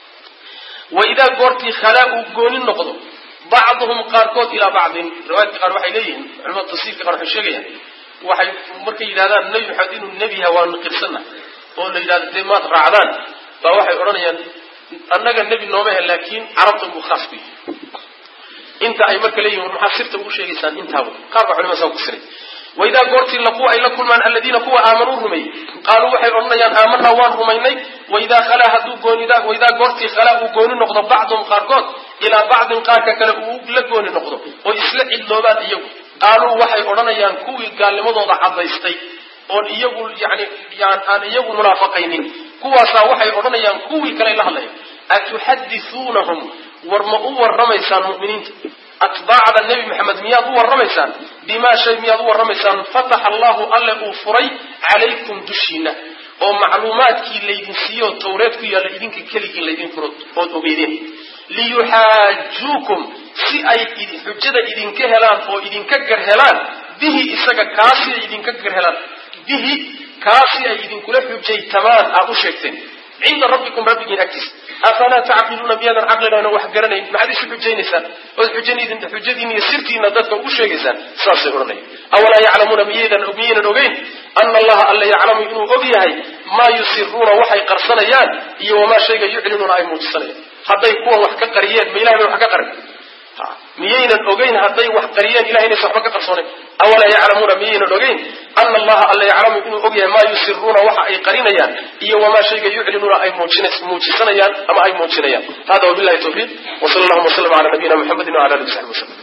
waidaa goortii khalaa uu gooni noqdo bacduhum qaarkood ilaa bacdin riwaayadka qaar waxay leeyihiin culimada tafsiirka qaar waxay sheegayaan waxay markay yidhahdaan nebi maxamed inuu nebi yaha waanu qirsana oo la yidhahdo dee maad raacdaan baa waxay odhanayaan annaga nebi nooma he laakiin carabta buu khaas ku yihi inta ay marka leeyihin war maxaa sirta ugu sheegaysaan intaaba qaar baa culimada saa ku siray waidaa goortii laquu ay la kulmaan alladiina kuwa aamanuu rumeeyey qaaluu waxay odhanayaan aamanaa waan rumaynay waidaa khalaa hadduu goonida waidaa goortii khalaa uu gooni noqdo bacduhum qaarkood ilaa bacdin qaarka kale uu la gooni noqdo oo isla cidloobaan iyagu qaaluu waxay odhanayaan kuwii gaalnimadooda cadaystay oon iyagu yani aan iyagu munaafaqaynin kuwaasaa waxay odhanayaan kuwii kale la hadlaya atuxadithuunahum war ma u warramaysaan mu'miniinta atbaacda nebi maxamed miyaad u warramaysaan bimaa shay miyaad u warramaysaan fataxa allahu alle uu furay calaykum dushiina oo macluumaadkii laydin siiyo tawreed ku yaalla idinka keligii laydin furo ood ogeydeen liyuxaajuukum si ay xujada idinka helaan oo idinka gar helaan bihi isaga kaasi ay idinka gar helaan bihi kaasi ay idinkula xujaytamaan aad u sheegteen cinda rabbikum rabbigiin agtiisa afalaa tacqiluuna miyaadan caqlilaana wax garanayn maxaad isu xujaynaysaan ood xujadiin iyo sirtiina dadka ugu sheegaysaan saasay odhanaya awalaa yaclamuuna miyaydan miyaynan ogeyn ana allaha alla yaclamu inuu og yahay maa yusiruuna waxay qarsanayaan iyo wamaa shayga yuclinuuna ay muujisanayaan hadday kuwan wax ka qariyeen ma ilahay bay wax ka qarin miyaynan ogeyn hadday wax qariyeen ilahay inaysan waxba ka qarsoonayn awalaa yaclamuuna miyaynan ogeyn ana allaha alla yaclamu inuu og yahay maa yusiruuna waxa ay qarinayaan iyo wamaa shayga yuclinuuna ay muujisanayaan ama ay muujinayaan hada wabillahi tawfiiq wsala allahuma waslama cala nabiyina muxamedin wala alihi wasaxbi waslm